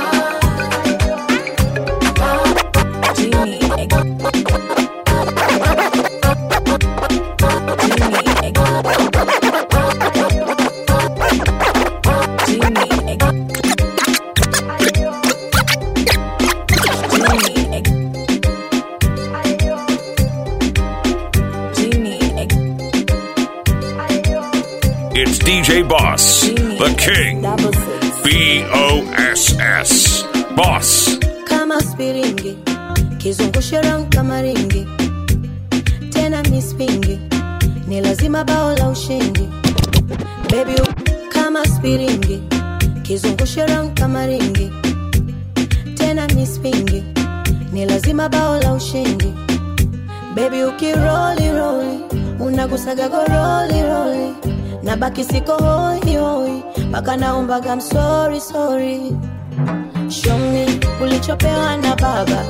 A: It's DJ Boss, the King. B O S S. Boss.
P: kama spiringi kizungushe round kama ringi tena mispingi ni lazima bao la ushindi bebi kama spiringi kizungushe round kama ringi tena mispingi ni lazima bao la ushindi bebi ukiroli roli unagusaga goroli roli na baki siko hoi hoi mpaka naombaga msori sori Show me ulichopewa na baba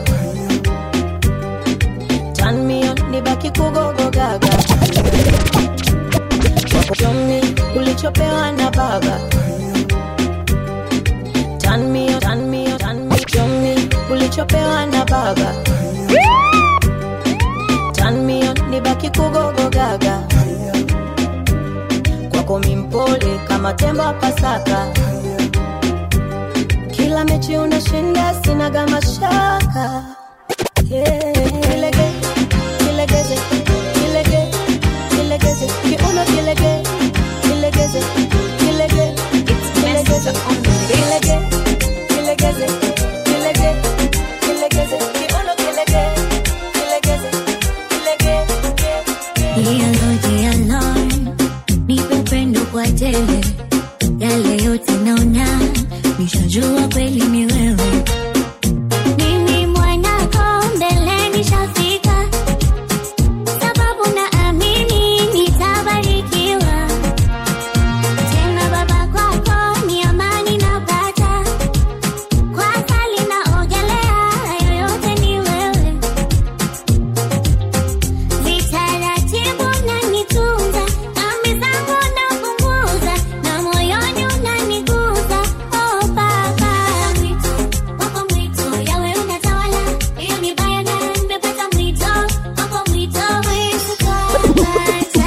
P: Turn me on, nibaki kugogo gaga Show me ulichopewa na baba Turn me on, turn me on, turn me Show me ulichopewa na baba Turn me on, nibaki kugogo gaga Kwako mimpole kama tembo wa Pasaka kila mechi unashinda sinaga mashaka yeah. kilege kilegeze kilege kilegeze kiuno kilege kilegeze kilege kilegeze kilege kilegeze kilege kilegeze kiuno kilege kilegeze kilege
F: Dialo, dialo, nipe upendo kwa tele, yale yote naona, nishajua kweli ni wewe. Mimi mwanako mbele nishafika, sababu naamini nitabarikiwa. Tena baba kwako ni amani napata, kwa asali naogelea, yoyote ni wewe. Vitaratibu unanitunza, dhambi zangu napunguza, na moyoni unaniguza. Oh, Baba. Wako mwito, yawe unatawala, hiyo ni bayana, nimepata mwito, wako mwito, Yesu kapata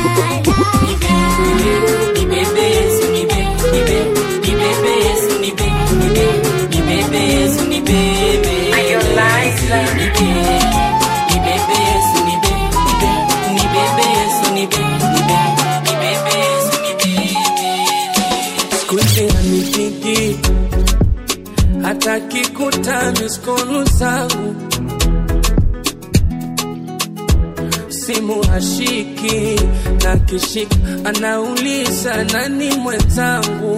B: Nibebe Yesu, nibe, nibe, nibebe Yesu, nibe, nibe, nibebe Yesu, nibebe. Nibe, nibebe Yesu, nibe, nibe, nibebe Yesu, nibe, nibe, nibebe Yesu, nibebe.
T: siku hizi anipigi hata kikuta miskolu zangu simu hashiki na kishika anauliza nani mwenzangu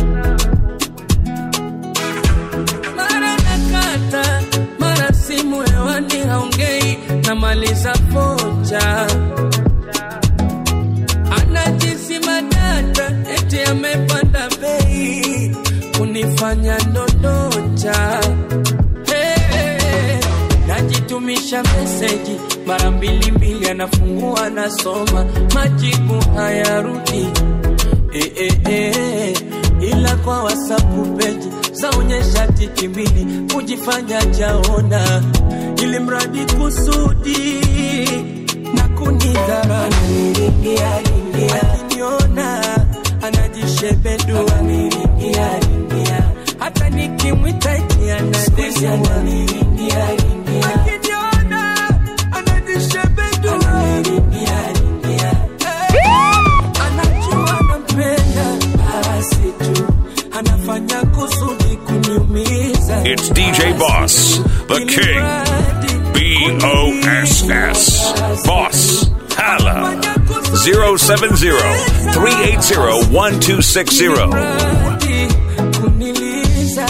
T: mara nakata mara simu hewani haongei namaliza foja anajisima data eti amepanda bei kunifanya ndondocha hey, najitumisha meseji mara mbili mbili anafungua nasoma majibu hayarudi eh, eh, eh, ila kwa wasapu peji zaonyesha tiki mbili kujifanya jaona ili mradi kusudi na kunidhara akiniona anajishebedua hata nikimwita eti anadesiwa akiniona anajishebedua anajua nampenda basi tu anafanya kusudi kuniumiza
A: It's DJ Boss, the King. B O S S. Boss. Hala. 070 380 1260.
T: kuniliza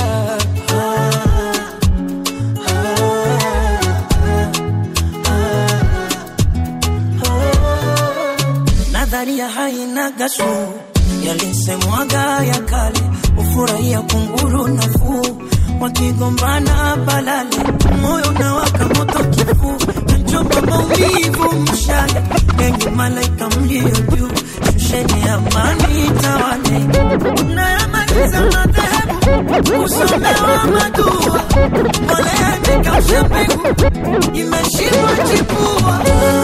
T: nadharia haina gashu yalisemwaga ya kale ufurahia kunguru nafuu wakigombana balale moyo unawaka moto kifuu nachopa maumivu mshale yenye malaika mlio juu shusheni amani tawale nayamaliza madhehebu kusomewa madua moleandikausha mbegu imeshindwa chipua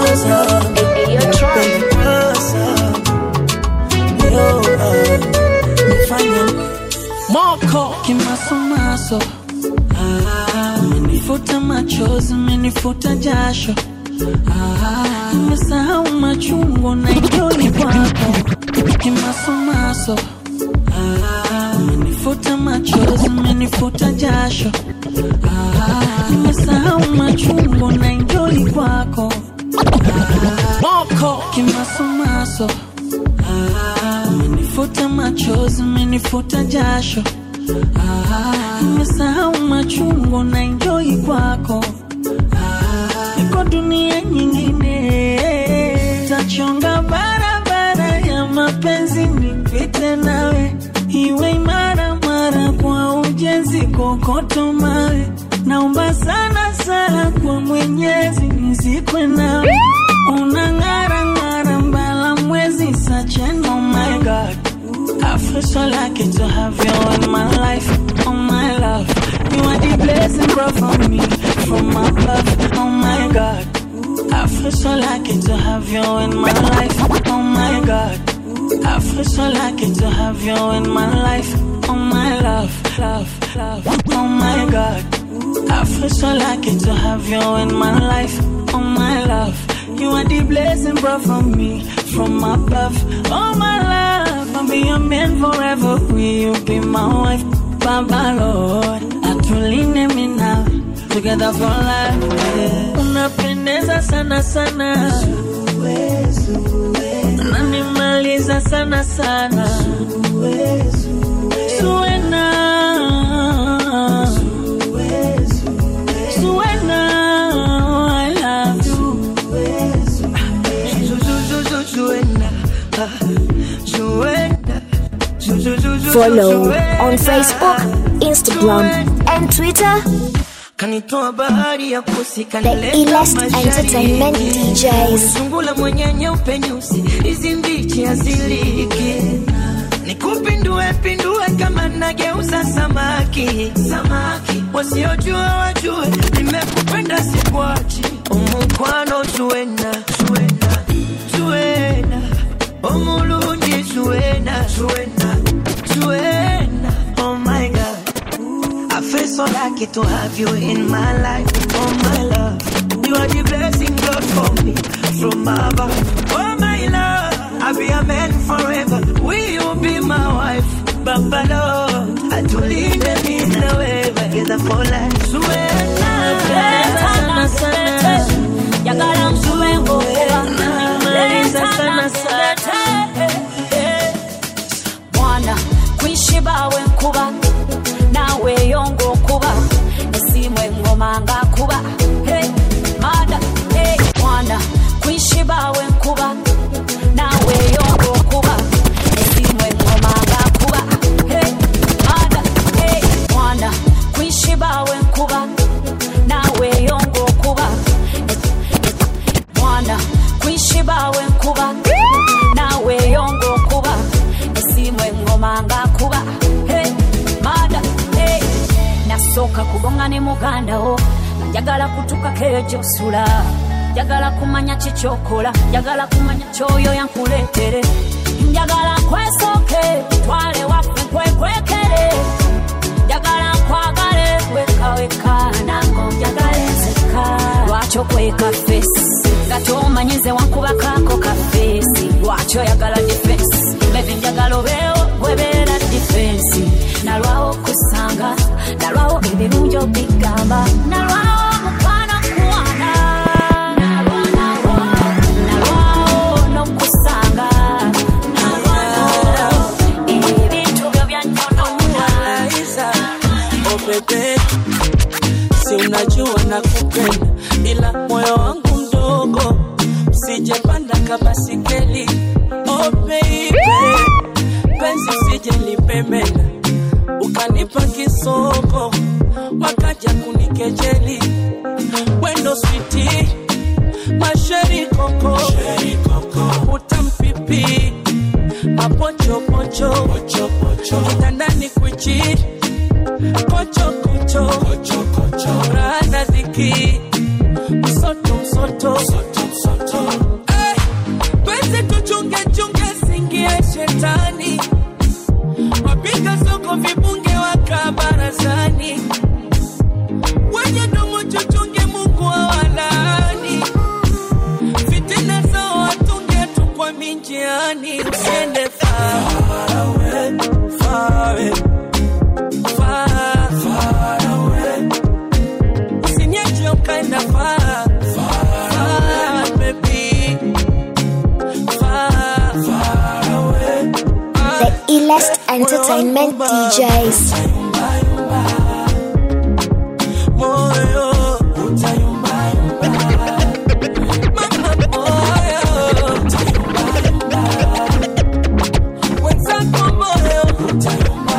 B: moko kimasomaso Ah, umenifuta machozi umenifuta jasho Ah, nimesahau machungu na idoli kwako kimasomaso Ah, umenifuta machozi umenifuta jasho Ah, nimesahau machungu na idoli kwako moko kimasomaso Ah, umenifuta machozi umenifuta jasho Ah, nimesahau machungu na enjoy kwako Ah, niko dunia nyingine tachonga barabara ya mapenzi nipite nawe iwe imara mara kwa ujenzi kokoto mawe naomba sana sana kwa mwenyezi nizikwe nawe unang'ara ng'ara mbala mwezi sachen oh my god I feel so lucky to have you in my life, oh my love. You are the blessing brought from me, from above, oh my God. I feel so lucky to have you in my life, oh my God. I feel so lucky to have you in my life, oh my love, love, love, oh my God. I feel so lucky to have you in my life, oh my love. You are the blessing brought from me, from above, oh my love. I'll be your man forever. Will you be my wife, Baba Lord? Atuline me now, together for life. Yeah. Unapendeza sana sana, unanimaliza sana sana. Suena, Suena, I love you.
N: Follow on Facebook, Instagram, and Twitter.
T: kanitoa bahari ya kusi
N: The illest entertainment DJs.
T: sungula mwenye nyeupe nyusi hizi mbichi aziliki nikupindue pindue kama nageuza samaki samaki wasiojua wajue nimekupenda sikwachi omukwano zuena zuena zuena omulungi zuena zuena zuena oh my god I feel so lucky to have you in my life, oh my love. You are the blessing God for me from above, oh my love. I'll be a man forever. Will you be my wife, Baba Lord? I to lead them in the way, together for life.
B: Sana sana,
D: yagala nsuwe ngokuba
B: Unanimaliza sana sana.
D: mwana kwishibawe nkuba nawe yongo kuba esimwe ngoma nga kuba Hey, mada hey, mwana kwishibawe
U: nga ne muganda wo njagala kutukako eyo gyosula njagala kumanya kikyokola njagala kumanya kyoyo yankuleetere njagala kwesooke twale waffe kwekwekere njagala nkwagale wekaweka nango njagala enseka lwaki okweka fesi nga tomanyize wankubakako kafeesi lwaki oyagala difensi bebi njagala obeewo gwebeera difensi nalwawo kusanga nalwawo ebirungi obigamba nalwawo mukwano kuwana nalwawo nokusanga nalwawo ebintu byo byanyonomuwa
T: Oh bebe, si unajua nakupenda, ila moyo wangu mdogo, sijapanda kabasikeli. Oh baby, penzi sijalipemenda, ukanipa kisoko, wakaja kunikejeli. Wendo switi, masheri koko, utampipi mapochopocho, kitandani kwichi kocho kocho rana dhiki msoto msoto Eh, penzi tuchunge chunge singie shetani wapiga soko vibunge waka barazani wenye domo chuchunge mungu awalaani fitina zao watunge tu kwa minjiani usiende far away, far away far, far away. Usiniache ukaenda far, far, baby. Far, far away.
N: The illest entertainment DJs.
T: Moyo, utayumba, yumba. Mama, moyo, utayumba, yumba. Wenzako moyo, utayumba,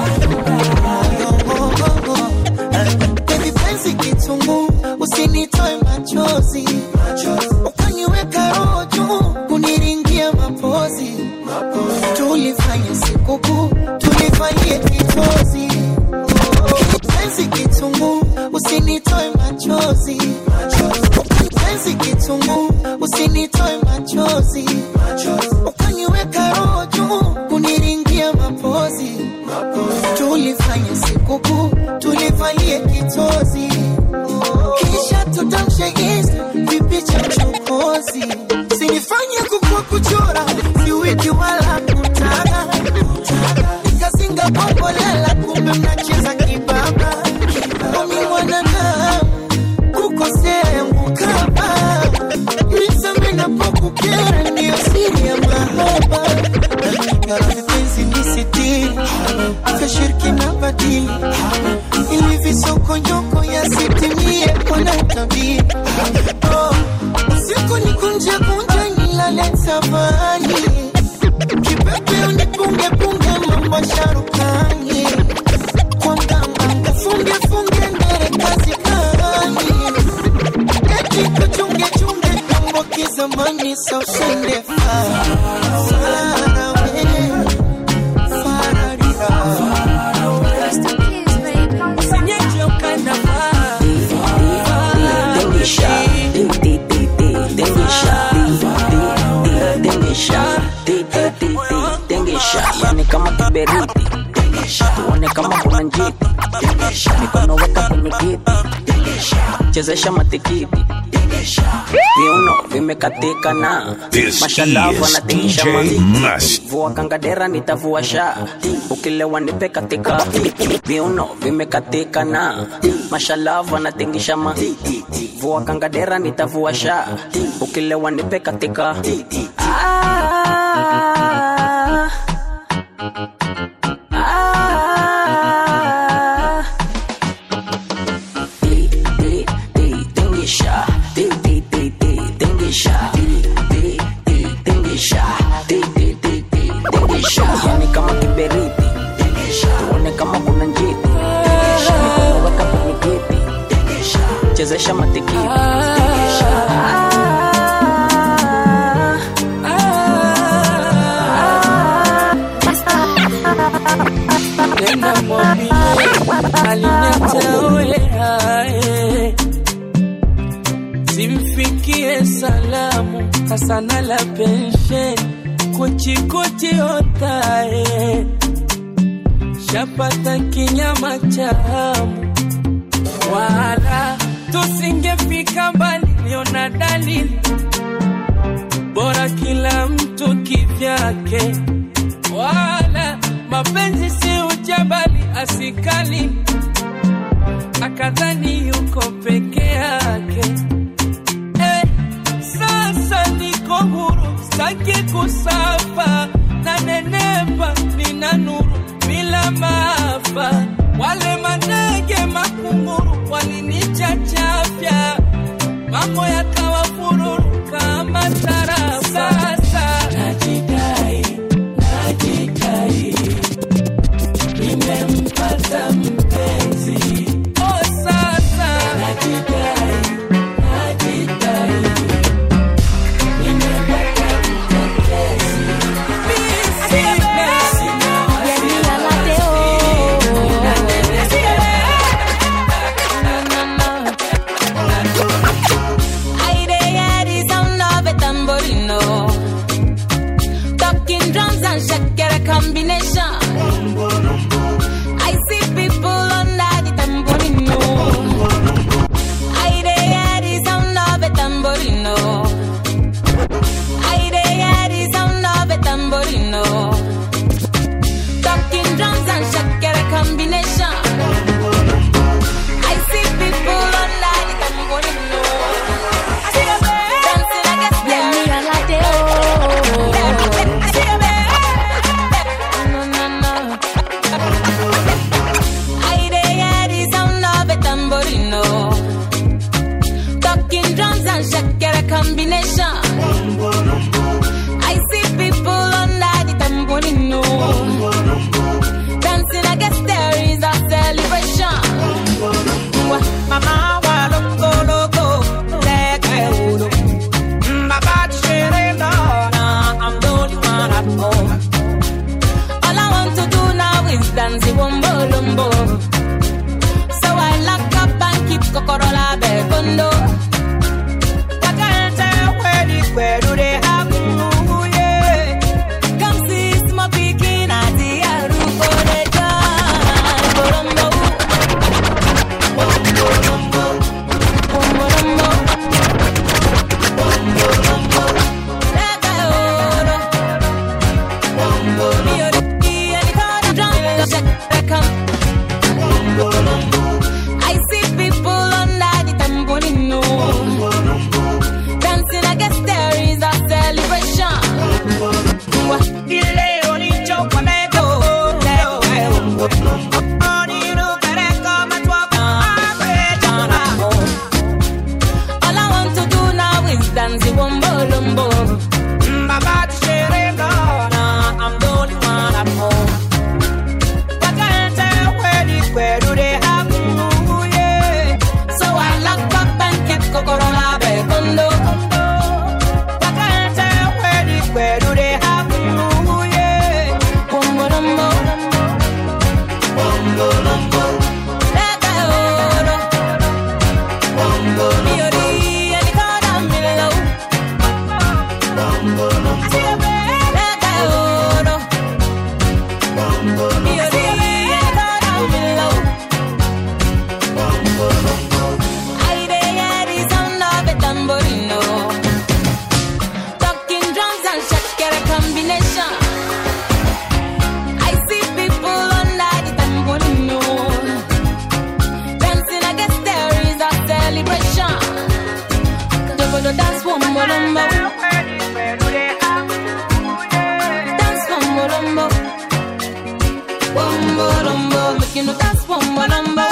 V: Baby penzi kitungu, usinitoe machozi, ukaniweka roho juu, kuniringia mapozi, tulifanya sikukuu, tulifanyie kitozi. Penzi kitungu, usinitoe machozi, penzi kitungu, usinitoe machozi, ukaniweka roho juu, kuniringia mapozi, tulifanya sikukuu, tulivalie kitozi, kisha tutamshe Insta vipicha chokozi, sinifanye kukua kuchora, siwiki wala kutaka nikazinga bombolela, kumbe mnacheza kibaba, omi mwanadamu kukosea yangu kaba nisame napokukera, ndiyo siri ya mahaba Yara vipenzi ni sitiri, afya shirki na badili, ili visokonyoko yasitimie kwa natabiri. Oh, usiku ni kunje kunje nilale tabani, kipepe unipunge punge mambo sharukani, kwa mganga ufunge funge ndere kazi gani, eti kuchunge chunge mambo kizamani, sa usende far, far away, far
T: Usiniache ukaenda far,
W: Dengisha, di di di di, dengisha, di di di, dengisha, di di di di, dengisha, yani kama kiberiti, tuone kama kuna njiti, mikono weka kwenye kiti, chezesha matikiti, viuno vimekatika na
A: This
W: mashalavu
A: is
W: anatingisha
A: DJ
W: maziki.
A: Must.
W: vua kangadera nitavua sha ukilewa nipe katika viuno vimekatika na mashalavu anatingisha ma vua kangadera nitavua sha ukilewa nipe katika ah, ah, di, di, di, tingisha, di, di, di, di, tingisha, di, di, di, tingisha, di, di, di, di, tingisha. Yani kama kiberiti, tuone kama kuna njiti, mikono weka kwenye kiti, chezesha matikiti.
T: Nenda mwambie aliniacha oye
I: salamu hasana la pensheni kuchikuchi otae shapata kinyama chamu wala tusingefika mbali liona dalili bora kila mtu kivyake wala mapenzi si ujabali asikali akadhani yuko peke yake eh, sasa niko huru staki kusafa na nenepa nina nuru bila maafa wale manege makunguru walinichachafya mambo yakawa fururu kama tarafa sasa najidai najidai nimempata mpenzi oh sasa najidai najidai nimempata mtetezi
D: I dey hear the sound of a tambourino. Talking drums and shakira combination. I see people under the tambourino. I dey hear the sound of a tambourino. I dey hear the sound of a tambourino. Talking drums and shakira combination. I see people under the tambourino. Dancing against them. No, no, no. I dey hear the sound of a tambourino. Talking drums and shakira combination. I see people under the tambourino. Dancing against there is a celebration. Mama wa loco loco, leke udo. Baba Sherena, I'm the only one at home. All I want to do now is dance the wombo lumbo. So I lock up and keep Kokorola Bekondo. Wakante kweli kwelu de haku, yeah. Come see small pikin at the aruko de jan. Borombo, borombo, borombo. I see people under the tambourino dancing. I guess there is a celebration. Ileo ni chocolate, leo leo. Oni no kere kama twako, akwetana. All I want to do now is dance the wombo lumbo. Baba Sherena, I'm the only one at home. Wakante kweli kwelu de haku, yeah. So I lock up and keep Kokorola Bekondo. Wakante kweli kwelu de haku, yeah. Wombo lumbo. Wombo lumbo. Leke oro. Wombo lumbo. Miori, alikada milo. Wombo lumbo. Leke oro. Miori, alikada milo. I dey hear the sound of a tambourino. Talking drums and shakira combination. I see people under the tambourino. Dancing, I guess there is a celebration. Double dance, one molombo. Dance, one molombo. One molombo. Making you dance, one molombo.